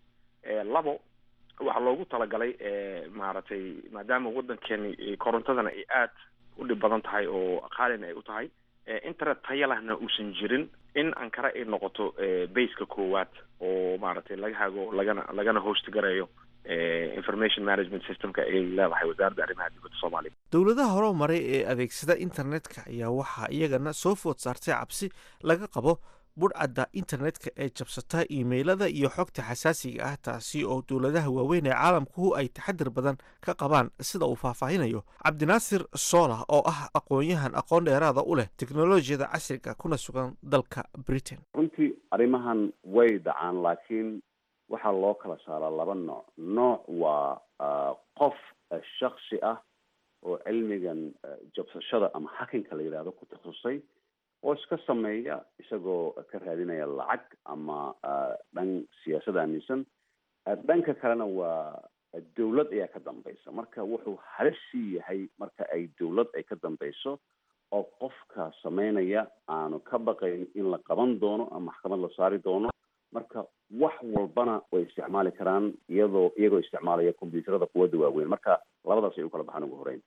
labo waxaa loogu talagalay maaragtay maadaama waddankeeni korontadana ay aad u dhib badan tahay oo qaalina ay u tahay internet taya lahna uusan jirin in ankara ay noqoto baseka koowaad oo maaragtay laga hago lagana lagana host garayo information management systemka ay leedahay wasaaradda arrimaha dibadda soomaaliya dowladaha hore maray ee adeegsada internetka ayaa waxaa iyagana soo food saartay cabsi laga qabo budhcadda internetka ee jabsata imailada iyo xogta xasaasiga ah taasi oo dowladaha waaweyn ee caalamkuhu ay taxadir badan ka qabaan sida uu faahfaahinayo cabdinaasir soola oo ah aqoon-yahan aqoon dheeraada u leh teknolojiyada casriga kuna sugan dalka britain runtii arrimahan way dhacaan laakiin waxaa loo kala saaraa laba nooc nooc waa qof shaksi ah oo cilmigan jabsashada ama hakinka la yidhahdo ku takhasusay oo iska sameeya isagoo ka raadinaya lacag ama dhan siyaasad aaminsan dhanka kalena waa dawlad ayaa ka dambaysa marka wuxuu halissii yahay marka ay dawlad ay ka dambayso oo qofka sameynaya aanu ka baqayn in la qaban doono ama maxkamad la saari doono marka wax walbana way isticmaali karaan iyadoo iyagoo isticmaalaya combyuuterada quwadda waaweyn marka labadaas ay u kala baxaan ugu horeyn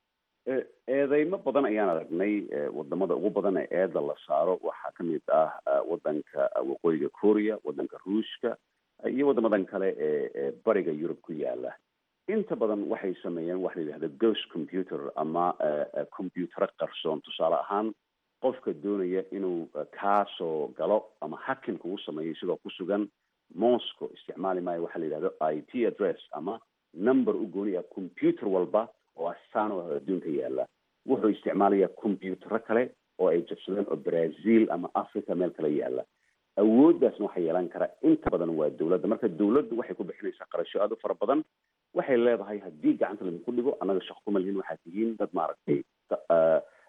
eedeymo badan ayaan aragnay wadamada ugu badan ee eeda la saaro waxaa kamid ah wadanka waqooyiga korea wadanka ruushka iyo wadamadan kale ee bariga yurub ku yaala inta badan waxay sameeyeen waxa la yidhahda ghost computer ama combyutero qarsoon tusaale ahaan qofka doonaya inuu kaasoo galo ama hakin kugu sameeyo isagoo ku sugan moscow isticmaali maayo waxa la yidhahdo i t address ama number u gooniya computer walba oo astaan oo adduunka yaala wuxuu isticmaalayaa combyutero kale oo ay jabsadeen oo brazil ama africa meel kale yaala awooddaasna waxaa yeelan kara inta badan waa dawladda marka dawladdu waxay ku bixinaysaa qarasho aada u fara badan waxay leedahay haddii gacanta ladinku dhigo annaga shaqo kuma lihin waxaad tihiin dad maaragtay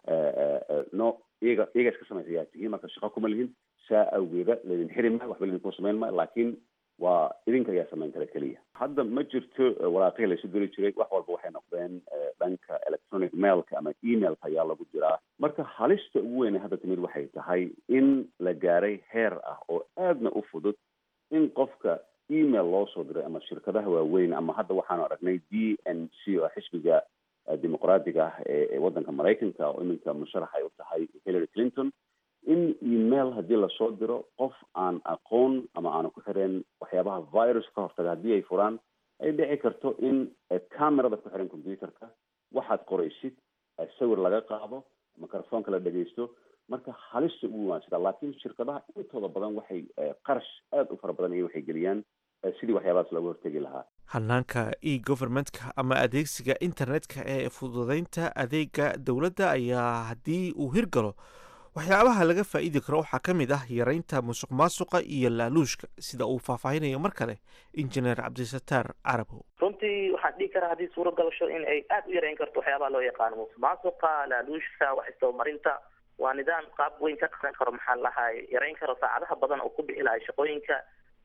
no iyaga iyaga iska samaysa yaa tihiin marka shaqo kuma lihin saa awgeeda laydin xiri maayo waxba laydinku samayn maayo laakiin waa idinka ayaa samayn kara keliya hadda ma jirto waraaqihii laysu diri jiray wax walba waxay noqdeen dhanka electronic mailka ama emailka ayaa lagu jiraa marka halista ugu weyne hadda timid waxay tahay in la gaaray heer ah oo aadna u fudud in qofka email loo soo diray ama shirkadaha waaweyn ama hadda waxaanu aragnay d n c oo xisbiga dimuqraadiga ah ee waddanka maraykanka oo iminka musharax ay u tahay hillary clinton in email haddii lasoo diro qof aan aqoon ama aanu ku xireen waxyaabaha virus ka hortaga haddii ay furaan ay dhici karto in camerada ku xiran computerka waxaad qoraysid sawir laga qaado microfonka la dhegaysto marka halista ugu waansida laakiin shirkadaha intooda badan waxay qarash aada u fara badan iyo waxay geliyaan sidii waxyaabahaas looga hortegi lahaa hanaanka e governmentka ama adeegsiga internetka ee fududeynta adeega dowladda ayaa haddii uu hirgalo waxyaabaha laga faa'iidi karo waxaa ka mid ah yareynta musuq maasuqa iyo laaluushka sida uu faahfaahinayo mar kale injineer cabdisataar carabow runtii waxaan dhihi karaa haddii suuro galasho in ay aada u yareyn karto waxyaabaha loo yaqaano musuq maasuqa laaluushka wax isdabamarinta waa nidaam qaab weyn ka qaran karo maxaa lahay yareyn karo saacadaha badan oo ku bixi lahay shaqooyinka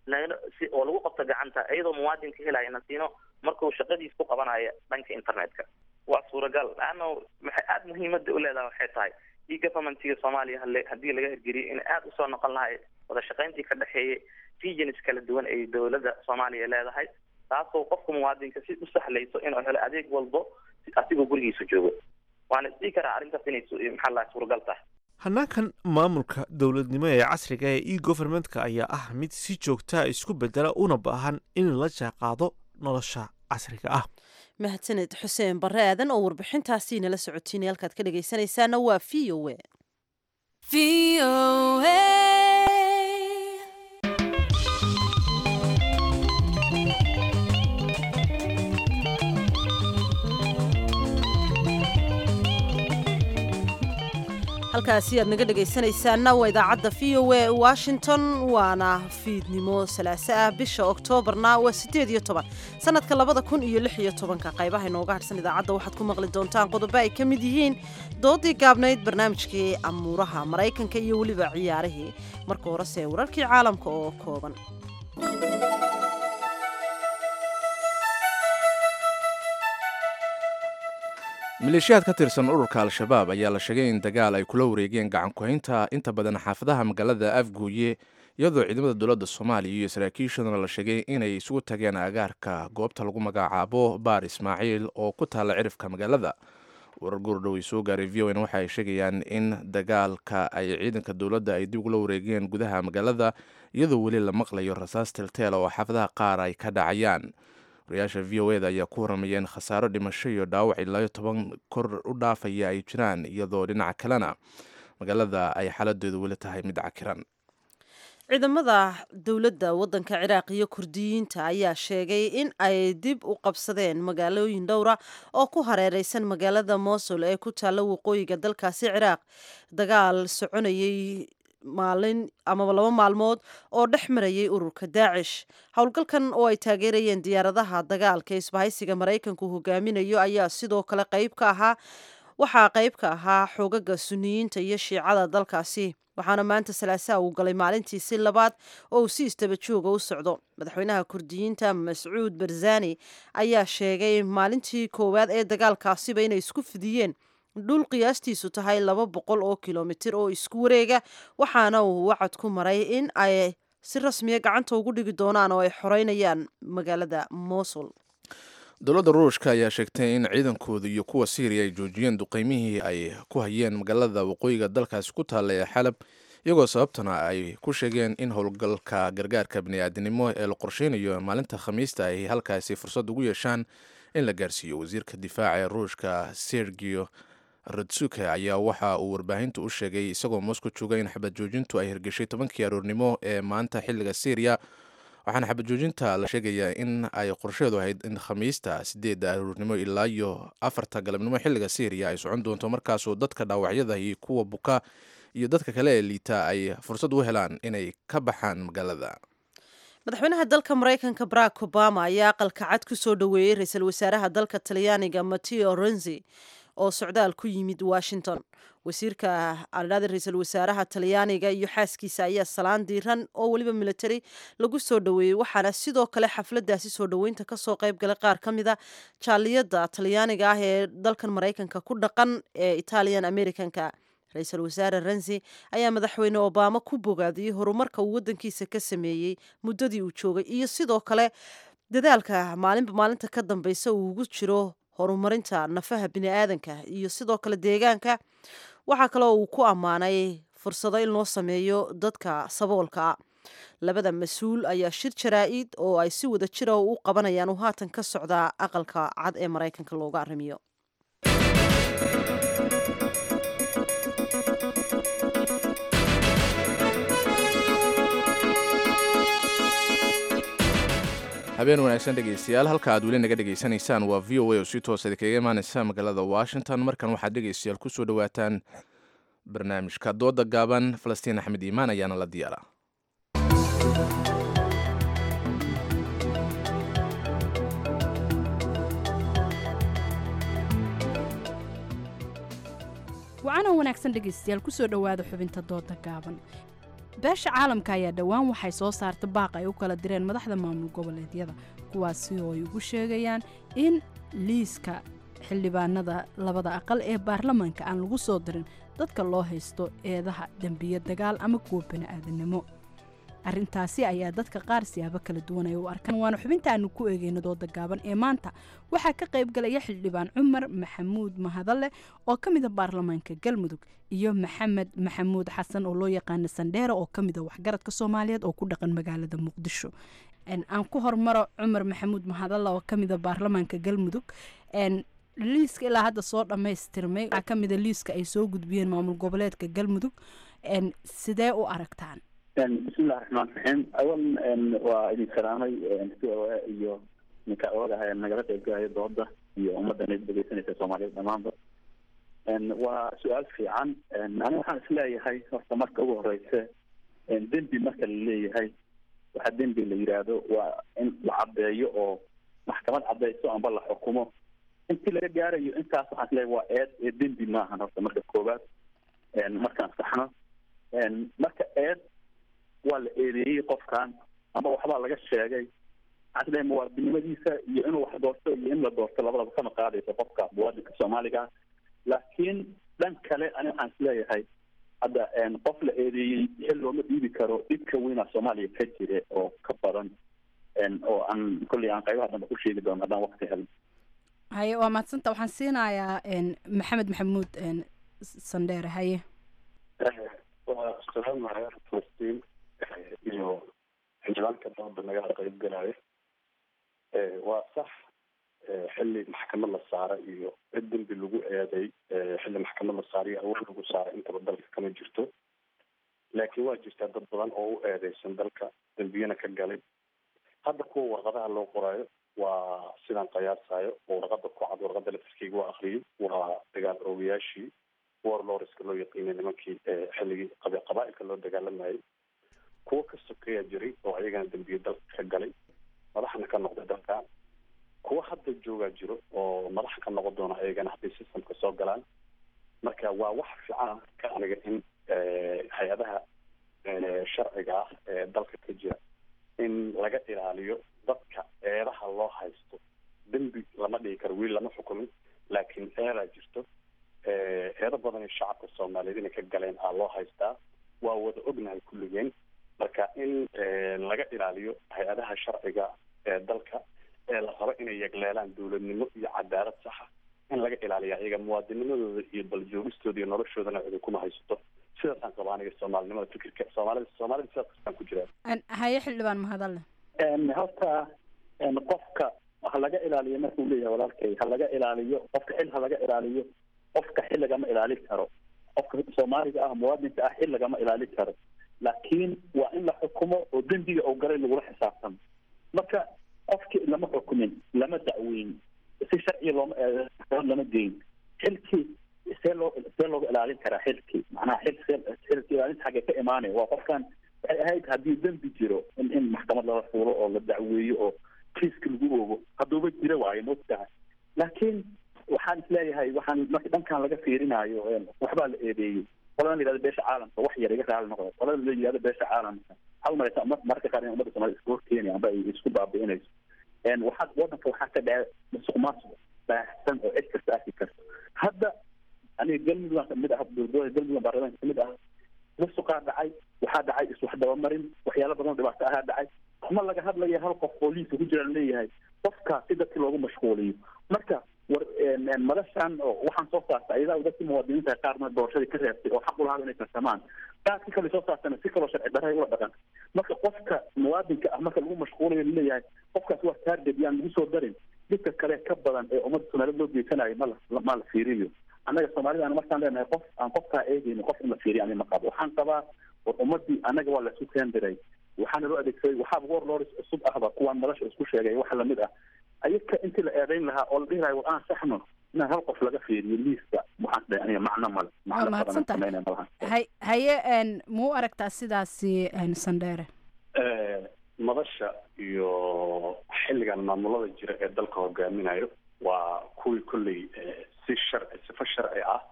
si oo lagu qabto gacanta iyadoo muwaadinka helaya nasiino markuu shaqadiis ku qabanayo dhanka internetka waa suuragal laanna maxay aada muhiimada u leedahay waxay tahay e governmentiga soomaaliya hale haddii laga hirgeliyo in aada usoo noqon lahay wada shaqayntii ka dhexeeyay regions kala duwan ay dowladda soomaaliya leedahay taasoo qofka muwaadinka si u sahlayso inuu helo adeeg walbo asigoo gurigiisa joogo waana isdhihi karaa arrintaas inay maxaa lahay suuragal tahay hanaankan maamulka dowladnimo ee casriga ee e governmentka ayaa ah mid si joogtaa isku bedela una baahan in la jaaqaado nolosha casriga ah mahadsaned xuseen barre aadan oo warbixintaasi nala socotiinay halkaad ka dhegaysanaysaana waa v o a halkaasi aad naga dhegaysanaysaana waa idaacadda v o a washington waana fiidnimo salaaso ah bisha oktoobarna waa siddeed iyo toban sanadka labada kun iyo lix iyo tobanka qaybaha inooga hadhsan idaacadda waxaad ku maqli doontaan qodobo ay ka mid yihiin doodii gaabnayd barnaamijkii amuuraha maraykanka iyo weliba ciyaarihii marka horese wararkii caalamka oo kooban maleeshiyaad ka tirsan ururka al-shabaab ayaa la sheegay in dagaal ay kula wareegeen gacan ku-haynta inta badan xaafadaha magaalada afguuye iyadoo ciidamada dowladda soomaaliya iyo saraakiishaduna la sheegay inay isugu tageen agaarka goobta lagu magacaabo baar ismaaciil oo ku taalla cirifka magaalada warar goordhow ay soo gaaray v o n waxa ay sheegayaan in dagaalka ay ciidanka dowladda ay dib ugula wareegeen gudaha magaalada iyadoo weli la maqlayo rasaas tilteel oo xaafadaha qaar ay ka dhacayaan wariyaasha v o eda ayaa ku waramayeen khasaaro dhimasho iyo dhaawac ilaayo toban kor u dhaafaya ay jiraan iyadoo dhinaca kalena magaalada ay xaaladeedu weli tahay mid cakiran ciidamada dowladda waddanka ciraaq iyo kurdiyiinta ayaa sheegay in ay dib u qabsadeen magaalooyin dhowra oo ku hareereysan magaalada mosul ee ku taalla waqooyiga dalkaasi ciraaq dagaal soconayay maalin amaba laba maalmood oo dhex marayay ururka daacish howlgalkan oo ay taageerayeen diyaaradaha dagaalka isbahaysiga maraykanku hogaaminayo ayaa sidoo kale qayb ka ahaa waxaa qayb ka ahaa xoogaga suniyiinta iyo shiicada dalkaasi waxaana maanta salaasaha uu galay maalintiisi labaad oo uu si istaba jooga u socdo madaxweynaha kurdiyiinta mascuud barzani ayaa sheegay maalintii koowaad ee dagaalkaasiba inay isku fidiyeen dhul qiyaastiisu tahay laba boqol oo kilomitir oo isku wareega waxaana uu wacad ku maray in ay si rasmiya gacanta ugu dhigi doonaan oo ay xoreynayaan magaalada mosul dowladda ruushka ayaa sheegtay in ciidankooda iyo kuwa syriya ay joojiyeen duqeymihii ay ku hayeen magaalada waqooyiga dalkaasi ku taalla ee xalab iyagoo sababtana ay ku sheegeen in howlgalka gargaarka bani'aadinimo ee la qorsheynayo maalinta khamiista ay halkaasi fursad ugu yeeshaan in la gaarsiiyo wasiirka difaaca ee ruushka sergio radsuke ayaa waxa uu warbaahinta u sheegay isagoo moscow jooga in xabad joojintu ay hirgeshay tobankii aroornimo ee maanta xilliga syriya waxaana xabad joojinta la sheegayaa in ay qorsheedu ahayd in khamiista sideedda aroornimo ilaa iyo afarta galabnimo xilliga syriya ay socon doonto markaasoo dadka dhaawacyada iyo kuwa buka iyo dadka kale ee liita ay fursad u helaan inay ka baxaan magaalada madaxweynaha dalka maraykanka barack obama ayaa aqalka cad ku soo dhoweeyey ra-iisul wasaaraha dalka talyaaniga mateo renzi oo socdaal ku yimid washington wasiirka aladhada ra-iisul wasaaraha talyaaniga iyo xaaskiisa ayaa salaan diiran oo weliba military lagu soo dhoweeyey waxaana sidoo kale xafladaasi soo dhoweynta kasoo qayb galay qaar ka mida jaaliyada talyaaniga ah ee dalkan maraykanka ku dhaqan ee italian americanka ra-iisul wasaare renzi ayaa madaxweyne obama ku bogaadiyey horumarka uu wadankiisa ka sameeyey muddadii uu joogay iyo sidoo kale dadaalka maalinba maalinta ka dambeysa uu ugu jiro horumarinta nafaha bini-aadanka iyo sidoo kale deegaanka waxaa kaloo uu ku ammaanay fursado in loo sameeyo dadka saboolka ah labada mas-uul ayaa shir jaraa-id oo ay si wada jira u qabanayaan uu haatan ka socdaa aqalka cad ee maraykanka looga arrimiyo habeen wanaagsan dhegaystayaal halka aad weli naga dhegaysanaysaan waa v o a oo si toosa idinkaga imaaneysa magaalada washington markan waxaad dhegaystayaal kusoo dhawaataan barnaamijka dooda gaaban falastiin axmed iimaan ayaana la diyaara wacanan wanaagsan dhegaystayaal kusoo dhowaada xubinta dooda gaaban beesha caalamka ayaa dhowaan waxay soo saarta baaq ay u kala direen madaxda maamul goboleedyada kuwaasi oo ay ugu sheegayaan in liiska xildhibaanada labada aqal ee baarlamaanka aan lagu soo dirin dadka loo haysto eedaha dembiyo dagaal ama kuwa bani-aadanimo arrintaasi ayaa dadka qaar siyaabo kala duwan ay u arkaan waana xubinta aanu ku eegeyno dooda gaaban ee maanta waxaa ka qayb galaya xildhibaan cumar maxamuud mahadalle oo ka mida baarlamaanka galmudug iyo maxamed maxamuud xasan oo loo yaqaana sandheere oo ka mida waxgaradka soomaaliyeed oo ku dhaqan magaalada muqdisho aan ku hormaro cumar maxamuud mahadalle oo ka mida baarlamaanka galmudug liiska ilaa hadda soo dhammaystirmay waxaa ka mida liiska ay soo gudbiyeen maamul goboleedka galmudug sidee u aragtaan bismillahi raxmaan raxiim awalan waa idin salaamay c o a iyo ninka oogaha nagala qaybgalaya dooda iyo ummadda na dhegeysanaysa soomaaliyeed dhamaanba waa su-aal fiican ani waxaan isleeyahay horta marka ugu horeysa dembi marka la leeyahay waxa dembi la yidhaahdo waa in la caddeeyo oo maxkamad caddeyso amba la xukumo intii laga gaarayo intaas waxaan isleeyahay waa eed ee dembi maahan horta marka koowaad markaan saxno marka eed waa la eedeeyey qofkan ama waxbaa laga sheegay waxaan isleeyahay muwaadinimadiisa iyo inuu wax doorto iyo in la doorto labadaba kama qaadayso qofka muwaadinka soomaaliga laakiin dhan kale ani waxaan isleeyahay hadda qof la eedeeyey xil looma dhiibi karo dhibka weyna soomaaliya ka jira oo ka badan oo aan kolley aan qaybaha dambe ku sheegi doono haddaan waqti helin haye waa mahadsanta waxaan siinayaa maxamed maxamuud sandheere haye waa salaamaya falastiin iyo xildhibaanka dooda nagala qayb galaayo waa sax xilli maxkamad la saara iyo cid dembi lagu eeday xilli maxkamad la saara iyo awood lagu saara intaba dalka kama jirto laakiin waa jirtaa dad badan oo u eedeysan dalka dembiyana ka galay hadda kuwa warqadaha loo qoraayo waa sidaan qiyaasayo oo warqada ku cad warqada laftirkeyga waa akriyay waa dagaal oogayaashii warloriska loo yaqiinay nimankii xilligii qabaa-ilka loo dagaalamayay kuwo ka sokeeya jiray oo ayagana dembiye dalka ka galay madaxna ka noqday dalka kuwo hadda joogaa jiro oo madax ka noqon doona ayagana hadday systemka soo galaan marka waa wax fiican ka aniga in hay-adaha sharciga ah ee dalka ka jira in laga ilaaliyo dadka eedaha loo haysto dembi lama dhigi karo wiil lama xukumin laakiin eedaa jirto eedo badan shacabka soomaaliyeed inay ka galeen aa loo haystaa waa wada ognahay kulligeen marka in laga ilaaliyo hay-adaha sharciga ee dalka ee la rabo inay yegleelaan dowladnimo iyo cadaalad saxa in laga ilaaliya iyaga muwaadinimadooda iyo baljoogistooda iyo noloshoodana cidi kuma haysato sidaasaan qaba aniga soomaalinimada fikirka soomaalida soomaalida sidaas kastaan ku jiraan haye xildhibaan mahadalle horta qofka ha laga ilaaliyo markuu leeyahay walaalkay ha laga ilaaliyo qofka xil ha laga ilaaliyo qofka xil lagama ilaalin karo qofka soomaaliga ah muwaadinka ah xil lagama ilaalin karo laakiin waa in la xukumo oo dembiga oo galay lagula xisaabtamo marka qofkii lama xukumin lama dacweyn si sharciya looma lama geyn xilkii see loo see looga ilaalin karaa xilkii macnaha xil see xilka ilaalinta xagee ka imaanaya waa qofkan waxay ahayd haddii dembi jiro in in maxkamad lala fuulo oo la dacweeyo oo kiiska lagu oogo hadduuba jira waayo mogtahay laakiin waxaan isleeyahay waxaan marka dhankan laga fiirinayo waxbaa la eedeeyey qolada la yidhahdo beesha caalamka wax yar iga raali noqdo qolada la yidhahdo beesha caalamka waxaa umalaysa mar marka qaar in ummadda soomaalida isku horkeenaya amba ay isku baabi'inayso waxaa wadanka waxaa ka dhaca musuq maasuq baahsan oo cid kasta arki karto hadda aniga galmudug kamid ah dowladooda galmudug baarlamaanka kamid ah musuqaa dhacay waxaa dhacay iswax dabamarin waxyaalo badan oo dhibaato ahaa dhacay ma laga hadlaya hal qof oo liiska ku jira leeyahay qofkaas si dadki loogu mashquuliyo marka war madashan oo waxaan soo saarta ayadaa dadkii muwaadiniinta qaarna doorashadii ka reebtay oo xaq u lahaa inay tartamaan qaarkii kale soo saartana si kaloo sharci darray ula dhaqan marka qofka muwaadinka ah marka lagu mashquulayo laleeyahay qofkaas waa target yaan lagu soo darin dhibka kale ka badan ee ummadda soomaaliyed loo geysanayo ma la ma la fiiriyo annaga soomaalida aan markaan leenahay qof aan qofkaa eegayno qof in la fiiriyo ani ma qabo waxaan qabaa war ummadii annaga waa laisku keendiray waxaana loo adeegsaday waxaaba war loris cusub ahba kuwaan madasha isku sheegay wax lamid ah ayaga intii la eedayn lahaa oo la dhihi lahay war aan saxno inaan hal qof laga fiiriyo liiska waxaan dhahay aniga macno male waa mahadsantahay hay haye muu aragtaa sidaasi sandheere madasha iyo xilligan maamulada jira ee dalka hogaaminayo waa kuwii kolley si sharci sifo sharci ah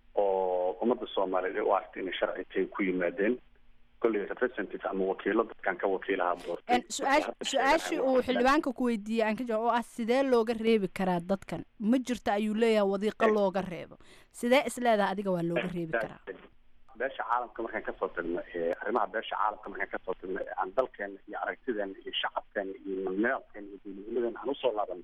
oo ummadda soomaaliyeed ay u aragtay inay sharci tay ku yimaadeen kolley representative ama wakiilo dadkan ka wakiilaha doortay su-aashii uu xildhibaanka ku weydiiyey aan ka jawaab oo ah sidee looga reebi karaa dadkan ma jirto ayuu leeyahay wadiiqo looga reebo sidee isleedaha adiga waa looga reebi karaa beesha caalamka markaan kasoo tagno arrimaha beesha caalamka markaan kasoo tagno aan dalkeena iyo aragtideena iyo shacabkeena iyo nidaamkeena iyo dowladnimadeena aan usoo laabano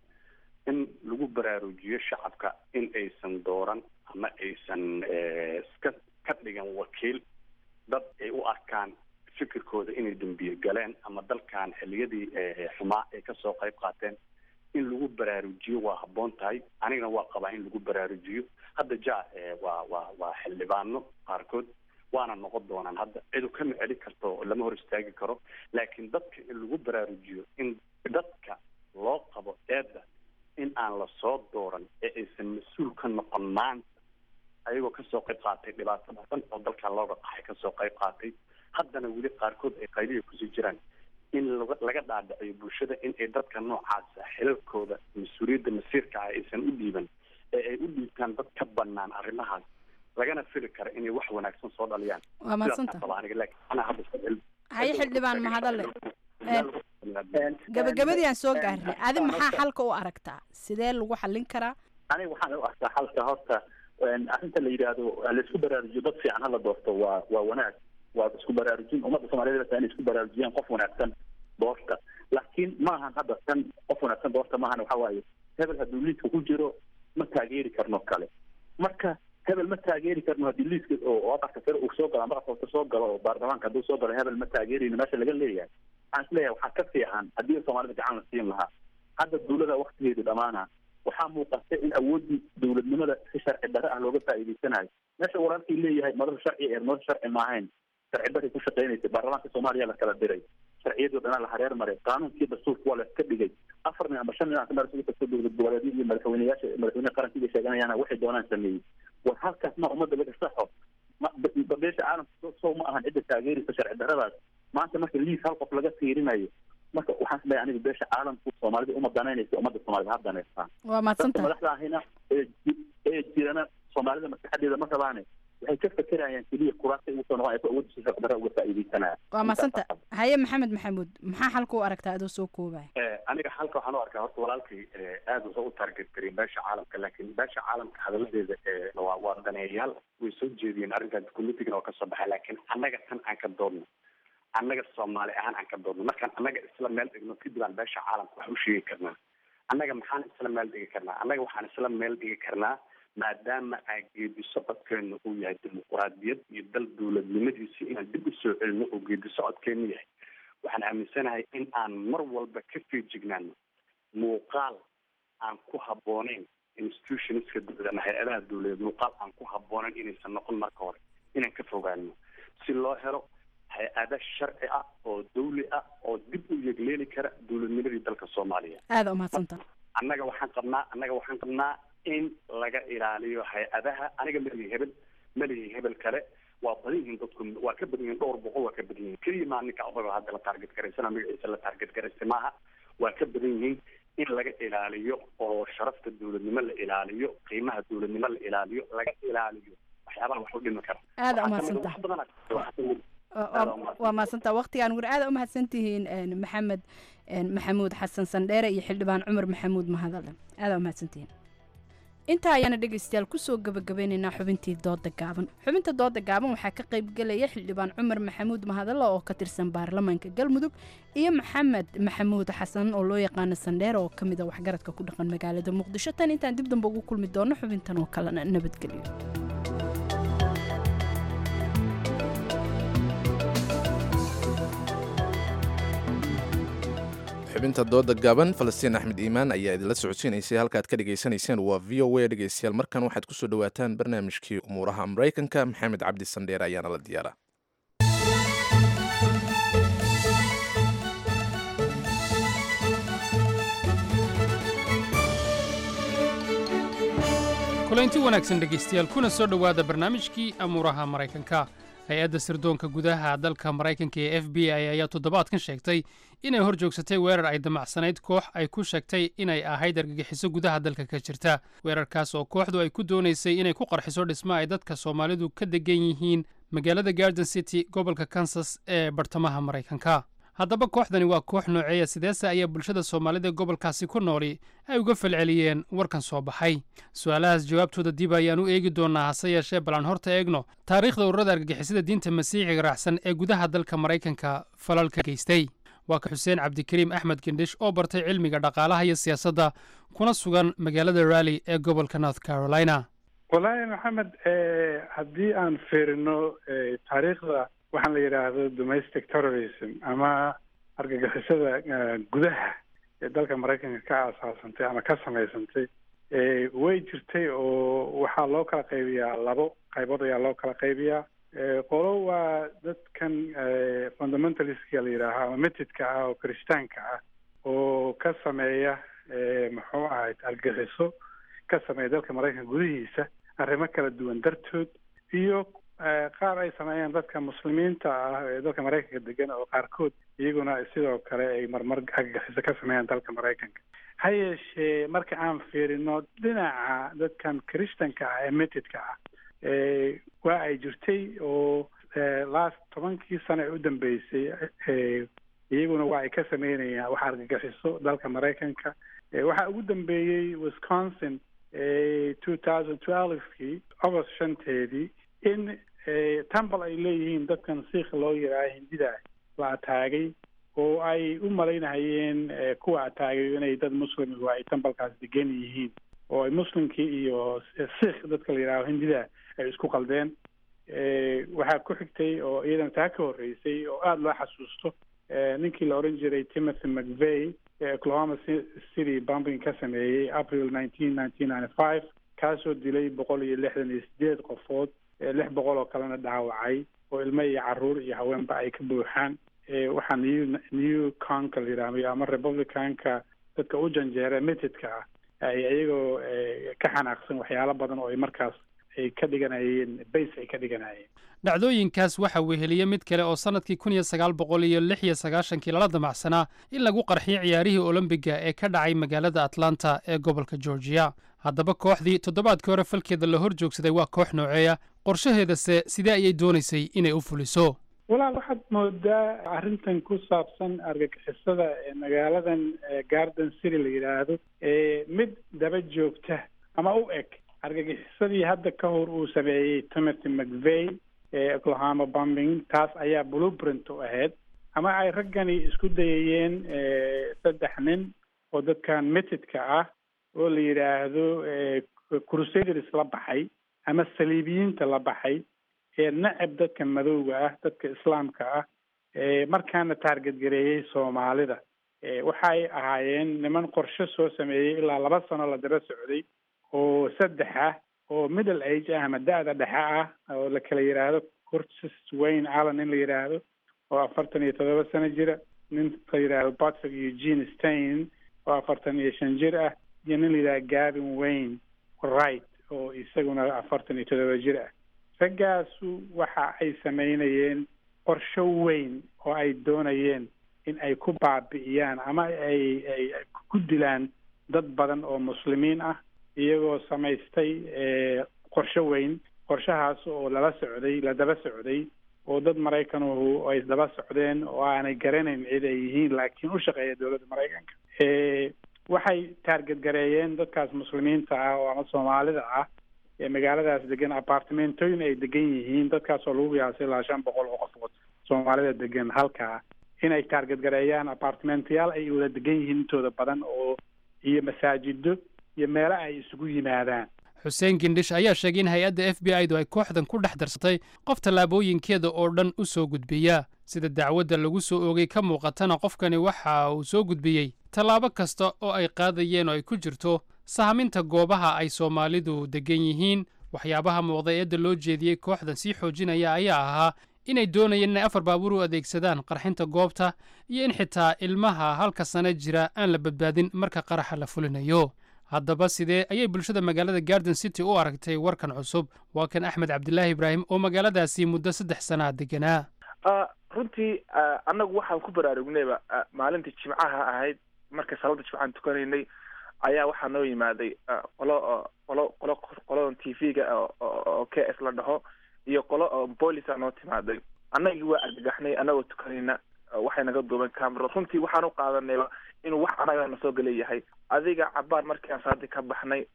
in lagu baraarujiyo shacabka in aysan dooran ama aysan iska ka dhigan wakiil dad ay u arkaan fikirkooda inay dambiye galeen ama dalkan xiliyadii xumaa ay kasoo qayb qaateen in lagu baraarujiyo waa habboon tahay anigana waa qabaa in lagu baraarujiyo hadda ja waa waa waa xildhibaano qaarkood waana noqon doonaan hadda cidu kama celi karto lama hor istaagi karo laakiin dadka in lagu baraarujiyo in dadka loo qabo eedda in aan lasoo dooran ee aysan mas-uul ka noqon maanta ayagoo kasoo qayb qaatay dhibaato badan oo dalkan looga qaxay kasoo qayb qaatay haddana weli qaarkood ay qaylihi kusii jiraan in laga dhaadhiciyo bulshada in ay dadka noocaasa xilalkooda mas-uuliyadda masiirka ah aysan u dhiiban ee ay u dhiibtaan dad ka banaan arrimahaas lagana fili kara inay wax wanaagsan soo dhaliyaan waa mahadsanta haye xildhibaan mahadale gabagabadii aan soo gaarnay adi maxaa xalka u aragtaa sidee lagu xallin karaa aniga waxaan u arkaa xalka horta arrinta la yidhaahdo laisku baraarujiyo dad fiican hala doorto waa waa wanaag waa isku baraarujin ummadda soomaaliyed inay isku baraarujiyaan qof wanaagsan doorta laakiin maahan hadda tan qof wanaagsan doorta maahan waxa waaye hebel hadduu liiska ku jiro ma taageeri karno kale marka hebel ma taageeri karno haddii liiska oo aqalka sare uu soo galo ama aqalka soo galo oo baarlamaanka hadduu soo galo hebel ma taageerayno meesha laga leeyahay waxaan isleeyahay waxaa ka fiican haddii soomaalida gacan la siin lahaa hadda dawlada waktigeedu dhamaana waxaa muuqata in awooddii dowladnimada si sharci darre ah looga faa'iidaysanayo meesha walaalkii leeyahay madal sharci ee madal sharci maahayn sharci darray ku shaqaynaysa baarlamaanka soomaaliya la kala diray sharciyadii o dhanaa la hareer maray qaanuunkii dastuurka waa la iska dhigay afar nin ama shan nin ka marsugi kasta dowlad goboleedyada iyo madaxweyneyaasha madaxweynaha qarankiiga sheeganayana waxay doonaan sameeyey war halkaas ma ummadda laga saxo beesha caalamka sow ma ahan cidda taageeraysa sharci darradaas maanta marka liis hal qof laga fiirinayo marka waxaan isleeyahay aniga beesha caalamku soomaalida uma danaynaysa ummadda soomaalida ha danaystaan waa mahadsantahay madaxda ahina ee ee jirana soomaalida maskaxadeeda ma rabaane waxay ka fekerayaan keliya kuraasta ugu soo noqon ay awoodda si sharci uga faa'iidaysanayaan waa mahadsantahay haye maxamed maxamuud maxaa xalka u aragtaa adoo soo koobaya aniga halka waxaan u arkaa horta walaalkay aada wuxuu u target gariyay beesha caalamka laakiin beesha caalamka hadaladeeda waa waa daneeyayaal way soo jeediyeen arrintan committeegan oo kasoo baxay laakiin annaga tan aan ka doodno annaga soomaali ahaan aan ka doodno markaan annaga isla meel dhigno kadib aan beesha caalamka wax u sheegi karnaa annaga maxaan isla meel dhigi karnaa annaga waxaan isla meel dhigi karnaa maadaama aan geedi socodkeenu uu yahay dimuquraadiyad iyo dal dowladnimadiisi inaan dib usoo celino oo geedi socodkeenu yahay waxaan aaminsanahay in aan mar walba ka feejignaano muuqaal aan ku habbooneyn institutionska dowlad ama hay-adaha dowladeed muuqaal aan ku habbooneyn inaysan noqon marka hore inaan ka fogaano si loo helo hay-ada sharci ah oo dawli ah oo dib u yegleeli kara dowladnimadii dalka soomaaliya aada umahadsantaha annaga waxaan qabnaa annaga waxaan qabnaa in laga ilaaliyo hay-adaha aniga malihi hebel malihi hebel kale waa badan yihiin dadku waa ka badan yihiin dhowr boqol waa ka badan yihiin keliya maa ninka odaga hadda la taarget garaysana magaciisa la taarget garaystay maaha waa ka badan yihiin in laga ilaaliyo oo sharafta dowladnimo la ilaaliyo ilaaliyo qiimaha dowladnimo la ilaaliyo laga ilaaliyo waxyaabaha wax u dhimi kara aada Waxaa kamid umahadsantaha ah wax badan waxaa kamid Waa- aad waa- umahadsan. waa mahadsantaa waqtigaan gur aada umahadsan tihiin een, maxamed een, maxamuud xasan sandheere iyo xildhibaan cumar maxamuud mahadale aada umahadsan tihiin intaa ayaana dhegaystayaal kusoo gabagabeynaynaa xubintii dooda gaaban xubinta dooda gaaban waxaa ka qaybgelaya xildhibaan cumar maxamuud mahadale oo ka tirsan baarlamaanka galmudug iyo maxamed maxamuud xasan oo loo yaqaano sandheere oo ka mid a waxgaradka ku dhaqan magaalada muqdisho tan intaan dib dambe ugu kulmi doono xubintan oo kalena nabadgelyo xubinta dooda gaaban falastiin axmed iimaan ayaa idinla socodsiinaysay halkaad ka dhegaysanayseen waa v o a dhegaystayaal markan waxaad kusoo dhawaataan barnaamijkii umuuraha maraykanka maxamed cabdi sandheer ayaana la diyaara kulanti wanaagsan dhegaystayaal kuna soo dhowaada barnaamijkii amuuraha maraykanka hay-adda sirdoonka gudaha dalka maraykanka ee f b i ayaa toddobaadkan sheegtay inay hor joogsatay weerar ay damacsanayd koox ay ku sheegtay inay ahayd argagixiso gudaha dalka ka jirta weerarkaas oo kooxdu ay ku doonaysay inay ku qarxiso dhismo ay dadka soomaalidu ka degan yihiin magaalada garden city gobolka kansas ee bartamaha maraykanka haddaba kooxdani waa koox nooceeya sideese ayaa bulshada soomaalida gobolkaasi ku nooli ay uga falceliyeen warkan soo baxay su-aalahaas jawaabtooda dib ayaan u eegi doonaa hase yeeshee balan horta eegno taariikhda ururada argagixisada diinta masiixiga raacsan ee gudaha dalka maraykanka falalka geystay waa ka xuseen cabdikariim axmed gendhish oo bartay cilmiga dhaqaalaha iyo siyaasadda kuna sugan magaalada rally ee gobolka north carolina wallaahi maxamed eh, haddii aan fiirino eh, taariikhda waxaan la yidhaahdo domestic terrorism ama argagixisada eh, gudaha ee dalka maraykanka ka aasaasantay ama ka samaysantay eh, way jirtay oo waxaa loo kala qaybiyaa labo qaybood ayaa loo kala qaybiyaa Eh, qolo waa dadkan eh, fundamentalistka la yidhaaha ama metidka ah oo kirishtaanka ah oo ka sameeya eh, muxuu ahayd argagixiso ka sameeya dalka maraykanka gudihiisa arrimo kala duwan dartood iyo eh, qaar ay sameeyaan dadka muslimiinta ah ee dalka maraykanka degan oo qaarkood iyaguna sidoo kale ay marmar argagixiso ka sameeyaan dalka maraykanka ha yeeshee marka aan fiirino dhinaca dadkan kirishtanka ah ee metidka ah eh, waa ay jirtay oo eh, last tobankii sano ee u dambeysay eh, iyaguna waa ay ka sameynayaan wax argagixiso dalka maraykanka Eh, waxaa ugu dambeeyey wisconsin two thousand twelvekii agost shanteedii in eh, tambal ay leeyihiin dadkan siikha loo yidhaaha hindida la ataagay oo ay u malaynahayeen eh, kuwa ataagay inay dad muslim oo ay tambalkaas degan yihiin oo ay muslimkii iyo siikh dadka la yidhaaho hindida ay isku qaldeen Eh, waxaa ku xigtay oo iyadana taa ka horreysay oo aada loo xasuusto eh, ninkii la odhan jiray timothy mcveigh ee oklahoma Ci- city bombing ka sameeyey april nineteen nineteen ninety five kaasoo dilay boqol iyo lixdan iyo sideed qofood eh, lix boqol oo kalena dhaawacay oo ilmo iyo caruur iyo haweenba ay ka buuxaan Eh, waxaa new new conka la yidhaahdo ama republicanka dadka u janjeera metidka ah ay iyagoo eh, ka xanaaqsan waxyaalo badan oo ay markaas ay ka dhiganayeen base ay ka dhiganayeen dhacdooyinkaas waxaa weheliya mid kale oo sannadkii kun iyo sagaal boqol iyo lix iyo sagaashankii lala damacsanaa in lagu qarxiyo ciyaarihii olombiga ee ka dhacay magaalada atlanta ee gobolka georgiya haddaba kooxdii toddobaadkii hore falkeeda la hor joogsaday waa koox nooceeya qorshaheedase sidee ayay doonaysay inay u fuliso walaal waxaad moodaa arrintan ku saabsan argagixisada ee magaaladan eh, garden city la yidhaahdo ee mid daba joogta ama u eg argagixisadii hadda ka hor uu sameeyey timothy mcveigh ee oklahoma bombing taas ayaa blueprint u ahayd ama ay raggani isku dayayeen eh, saddex nin oo dadkan metidka ah oo la yidhaahdo eh, crusaders la baxay ama saliibiyiinta la baxay ee nacab dadka madowga ah dadka islaamka ah ee markaana taarget gareeyey soomaalida ee waxay ahaayeen niman qorshe soo sameeyey ilaa laba sano la daba socday oo saddex ah oo middle age ah ama da-da dhexe ah oo la kala yidhaahdo curtis wayne allen in la yidhaahdo oo afartan iyo toddoba sano jira nin la yidhaahdo patrick eugene stein oo afartan iyo shan jir ah iyo nin la yidhahdo gavin wayne wright oo isaguna afartan iyo toddoba jir ah raggaasu waxa ay sameynayeen qorsho weyn oo ay doonayeen in ay ku baabi'iyaan ama ay ay ku dilaan dad badan oo muslimiin ah iyagoo samaystay qorsho weyn qorshahaas oo lala socday la daba socday oo dad maraykanuhu ay daba socdeen oo aanay garanayn cid ay yihiin laakiin u shaqeeya dowladda maraykanka waxay taargetgareeyeen dadkaas muslimiinta ah oo ama soomaalida ah ee magaaladaas degan apartimentooyin ay degan yihiin dadkaas oo lagu qiyaasay ilaa shan boqol oo qofood soomaalida degan halkaa inay taargetgareeyaan apartimentayaal ay wada degan yihiin intooda badan oo iyo masaajido iyo meelo ay isugu yimaadaan xuseen gindhish ayaa sheegay in hay-adda f b i du ay kooxdan ku dhex darsatay qof tallaabooyinkeeda oo dhan u soo gudbiya sida dacwadda lagu soo oogay ka muuqatana qofkani waxa uu soo gudbiyey tallaabo kasta oo ay qaadayeen oo ay ku jirto sahaminta goobaha ay soomaalidu deggan yihiin waxyaabaha muuqda eedda loo jeediyey kooxdan sii xoojinaya ayaa ahaa inay doonayeen inay afar baabuur u adeegsadaan qarxinta goobta iyo in xitaa ilmaha halka sane jira aan la badbaadin marka qaraxa la fulinayo haddaba sidee ayay bulshada magaalada garden city u aragtay warkan cusub waa kan axmed cabdilaahi ibraahim oo magaaladaasi muddo saddex sanaa deganaa runtii annagu waxaan ku baraarugnayba maalintii jimcaha ahayd markay salaada jimcaan tukanaynay ayaa waxaa noo yimaaday qolo qolo qolo qoladan t v-ga oo k s la dhaho iyo qolo boolisa noo timaaday annagii waa argagaxnay annagoo tukanayna waxay naga duubeen camera runtii waxaan u qaadanayba inuu wax annaga na soo galeeyahay adiga cabaar markii aan saadi ka baxnay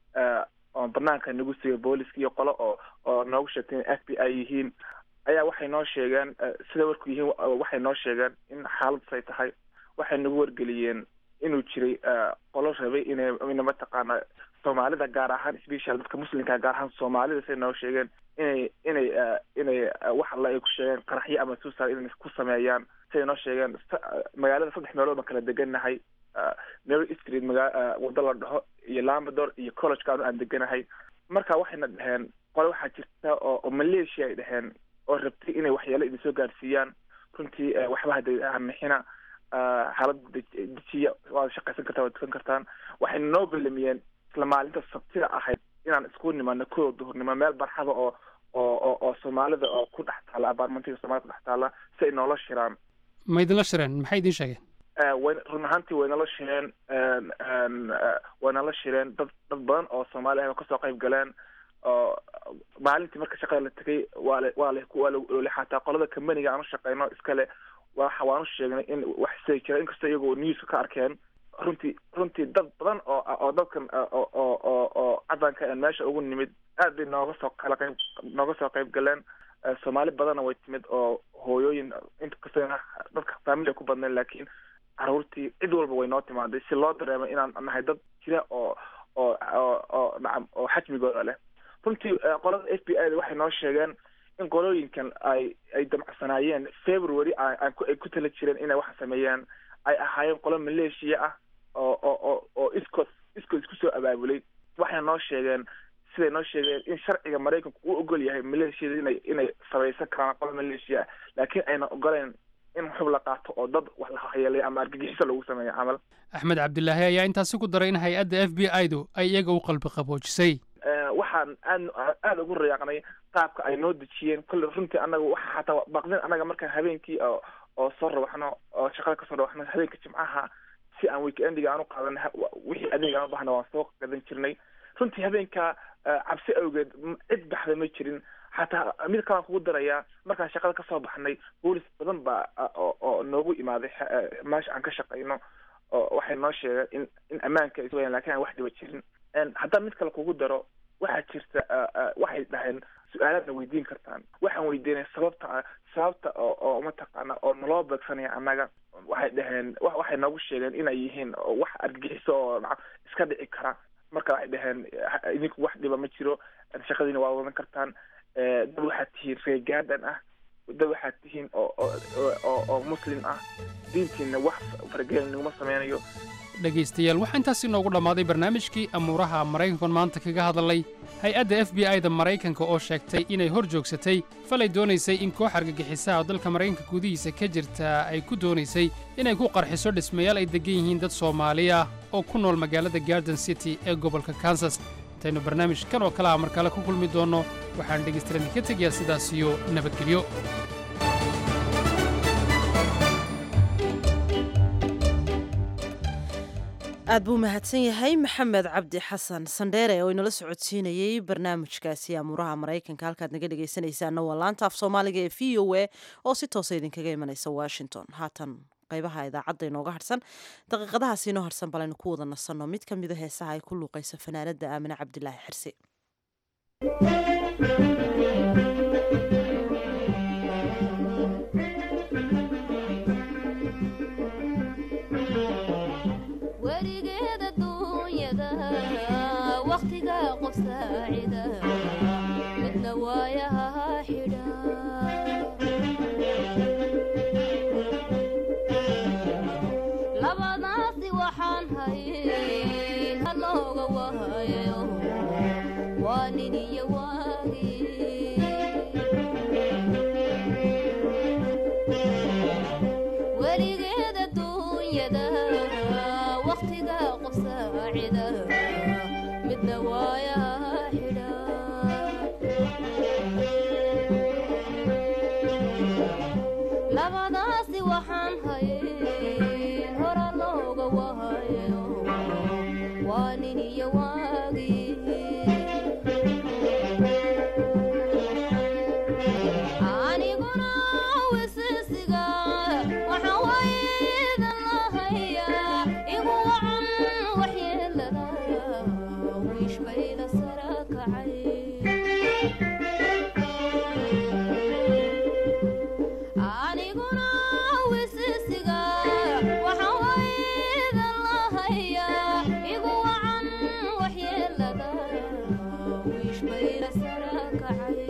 oo banaanka nagu siiyay booliska iyo qolo oo oo noogu sheegtay in f b i yihiin ayaa waxay noo sheegeen sida warku yihiin waxay noo sheegeen in xaaladasay tahay waxay nagu wargeliyeen inuu jiray qolo rabay inay ina mataqaana soomaalida gaar ahaan special dadka muslimka gaar ahaan soomaalida say noo sheegeen inay inay inay wax alla ay ku sheegeen qaraxyo ama suicide inay ku sameeyaan siday noo sheegeen magaalada saddex meelood baan kala degannahay mary street maga waddo la dhaho iyo lambador iyo collegekaanu aan deganahay marka waxayna dhaheen qole waxaa jirta oo oo malaysia ay dhaheen oo rabtay inay waxyaalo idin soo gaarsiiyaan runtii waxba hada hanixina xaalada dejiya waad shaqaysan kartaan waad tukan kartaan waxayna noo belamiyeen isla maalinta sabtida ahayd inaan isku nimano kooda duhurnimo meel barxada oo oo oo oo soomaalida oo ku dhex taala abaarmantiga soomaalida ku dhex taala si ay noola shiraan ma idinla shireen maxay idiin sheegeen way run ahaantii way nala shireen way nala shireen dad dad badan oo soomaali ah oo kasoo qayb galeen oo maalintii marka shaqada la tegay waa la waa la waa la oolay xataa qolada kambaniga aan u shaqeyno iskale waxa waan u sheegnay in wax sii jira inkastoo iyagoo newska ka arkeen runtii runtii dad badan oo oo dadkan oo oo oo oo cadanka aan meesha ugu nimid aad bay nooga soo kala qayb nooga soo qayb galeen soomaali badanna way timid oo hooyooyin inkastoo dadka faamili ku badnayn laakiin caruurtii cid walba way noo timaaday si loo dareemay inaan nahay dad jira oo oo oo oo nacam oo xajmigooda leh runtii qolada f b i da waxay noo sheegeen in qolooyinkan ay ay damcsanaayeen february aan ku ay ku tala jireen inay wax sameeyaan ay ahaayeen qolo maleeshiya ah oo oo oo oo iskood iskood isku soo abaabulay waxay noo sheegeen siday noo sheegeen in sharciga maraykanku uu ogol yahay maleeshiyada inay inay samaysan karaan qolo maleeshiya ah laakiin ayna ogoleen in xub la qaato oo dad wax la hayeelay ama argagixiso lagu sameeyo camal axmed cabdilaahi ayaa intaasi ku daray in hay-adda f b i du ay iyaga u qalbi qaboojisay waxaan aad aada ugu rayaaqnay qaabka ay noo dejiyeen kolle runtii annaga waxa xataa baqdin annaga markaan habeenkii oo oo soo rawaxno oo shaqada kasoo rawaxno habeenka jimcaha si aan weekendiga aan u qaadan wixii adeeg aan u bahna waan soo gadan jirnay runtii habeenka cabsi awgeed cid baxda ma jirin xataa mid kalaan kugu darayaa markaan shaqada kasoo baxnay boolis badan baa oo oo noogu imaaday meesha aan ka shaqayno oo waxay noo sheegeen in in ammaanka ay sugayaan lakin aan wax dhiba jirin haddaan mid kale kugu daro waxaa jirta waxay dhaheen su-aalaadna weydiin kartaan waxaan weydiinay sababta sababta oo oo mataqaana oo naloo beegsanaya annaga waxay dhaheen waxay noogu sheegeen inay yihiin wax argagixiso oo iska dhici kara marka waxay dhaheen idinku wax dhiba ma jiro shaqadiina waa wadan kartaan dad waxaad tihiin reegaadan ah dad waxaad tihiin oo oo oo muslim ah diintiina wax faragelin naguma sameynayo dhegaystayaal waxaa intaasi noogu dhammaaday barnaamijkii amuuraha maraykankan maanta kaga hadalay hay-adda f b i da maraykanka oo sheegtay inay hor joogsatay falay doonaysay in koox argagixisaha oo dalka maraykanka gudihiisa ka jirta ay ku doonaysay inay ku qarxiso dhismayaal ay deggan yihiin dad soomaali ah oo ku nool magaalada garden city ee gobolka kansas intaynu barnaamijkan oo kale ah mar kale ku kulmi doonno waxaan dhegaystayaal ka tegayaa sidaas iyo nabadgelyo aad buu mahadsan yahay maxamed cabdi xasan sandheere oo inala socodsiinayey barnaamijkaasi amuuraha maraykanka halkaad naga dhegaysanaysaana waa laanta af soomaaliga ee v o a oo si toosa idinkaga imanaysa washington haatan qaybaha idaacadda inooga harsan daqiiqadahaas inoo harsan balaynu ku wada nasanno mid ka mida heesaha ay ku luuqaysa fanaanada aamine cabdilaahi xirsi weligeeda duunyada wakhtiga qof saacida midna waayaha xidha labadaasi waxaan hayn halooga wahayo waa nin iyo waagi weligeeda duunyada wakhtiga qof saacida midna waayaha xidha labadaasi waxaan hayn hora looga wahayo waa nin iyo waagi aniguna wisisiga waxaan waydan lahayaa igu wacan waxyeelada wiish bayda sara kacay aniguna wisisiga waxaan waydan lahayaa igu wacan waxyeelada wiish bayda sara kacay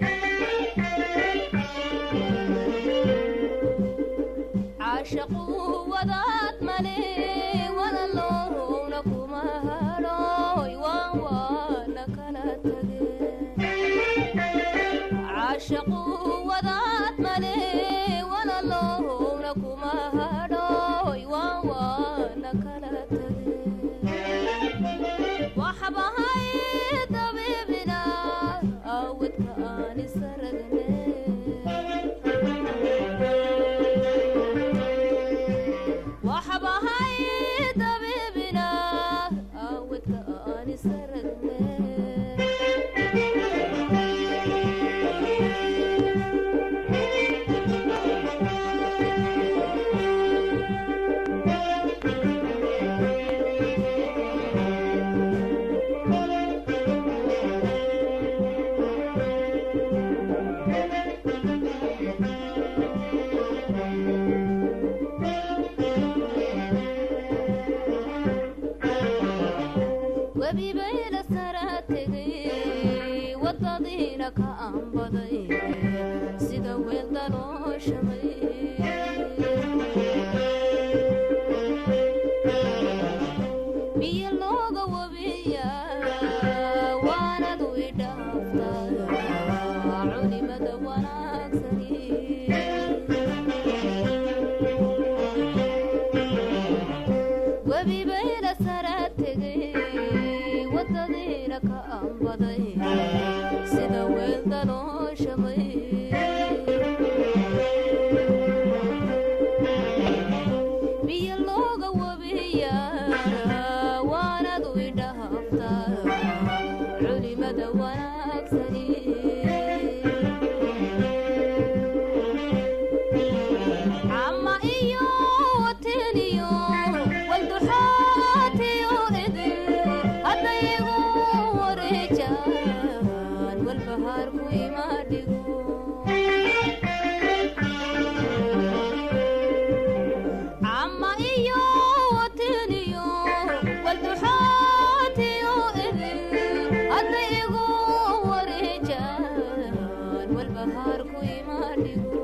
caashaqu wadaad male walaloowna kuma hadhooy waan waana kala tageen caashaqu wadaad male walaloowna kuma hadhooy waan waana kala tageen waxbahay dabiibina awidka aan isaragne waxbahay dabiibina awidka aan isaragne webibayla sara tegay wadadiina ka aanbaday sida weel dalooshamay biyo looga wabiya waanadu idhaaftaa culimada wanaagsani webibayla sara tegay wadadiina ka aanbaday sida weel dalooshamay biyo looga wabiya waanadu idhaaftaa culimada wanaagsani ama iyo wateniyo walduxaatiyo idin haddayigu wareejaan walbahaarku ima dhigo ama iyo wateniyo walduxaatiyo idin haddayigu wareejaan walbahaarku ima dhigo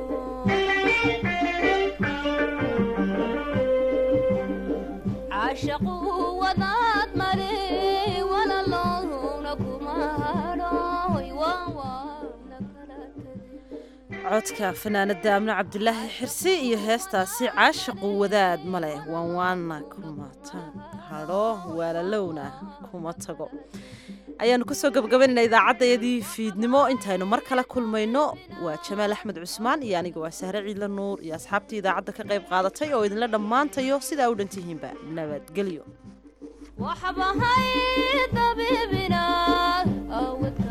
caashaqu wadaad male walaloowna kuma hadhooy waan waana codka fanaanada amne cabdilaahi xirsi iyo heestaasi caashaqu wadaad ma leh waan waana kuma hadho waalalowna kuma tago ayaanu kusoo gabagabaynayna idaacaddayadii fiidnimo intaynu mar kale kulmayno waa jamaal axmed cusmaan iyo aniga waa sahre ciidla nuur iyo asxaabtii idaacadda ka qayb qaadatay oo idinla dhammaantayo sidaa u dhantihiinba nabadgelyo waxbahay dabibina awadka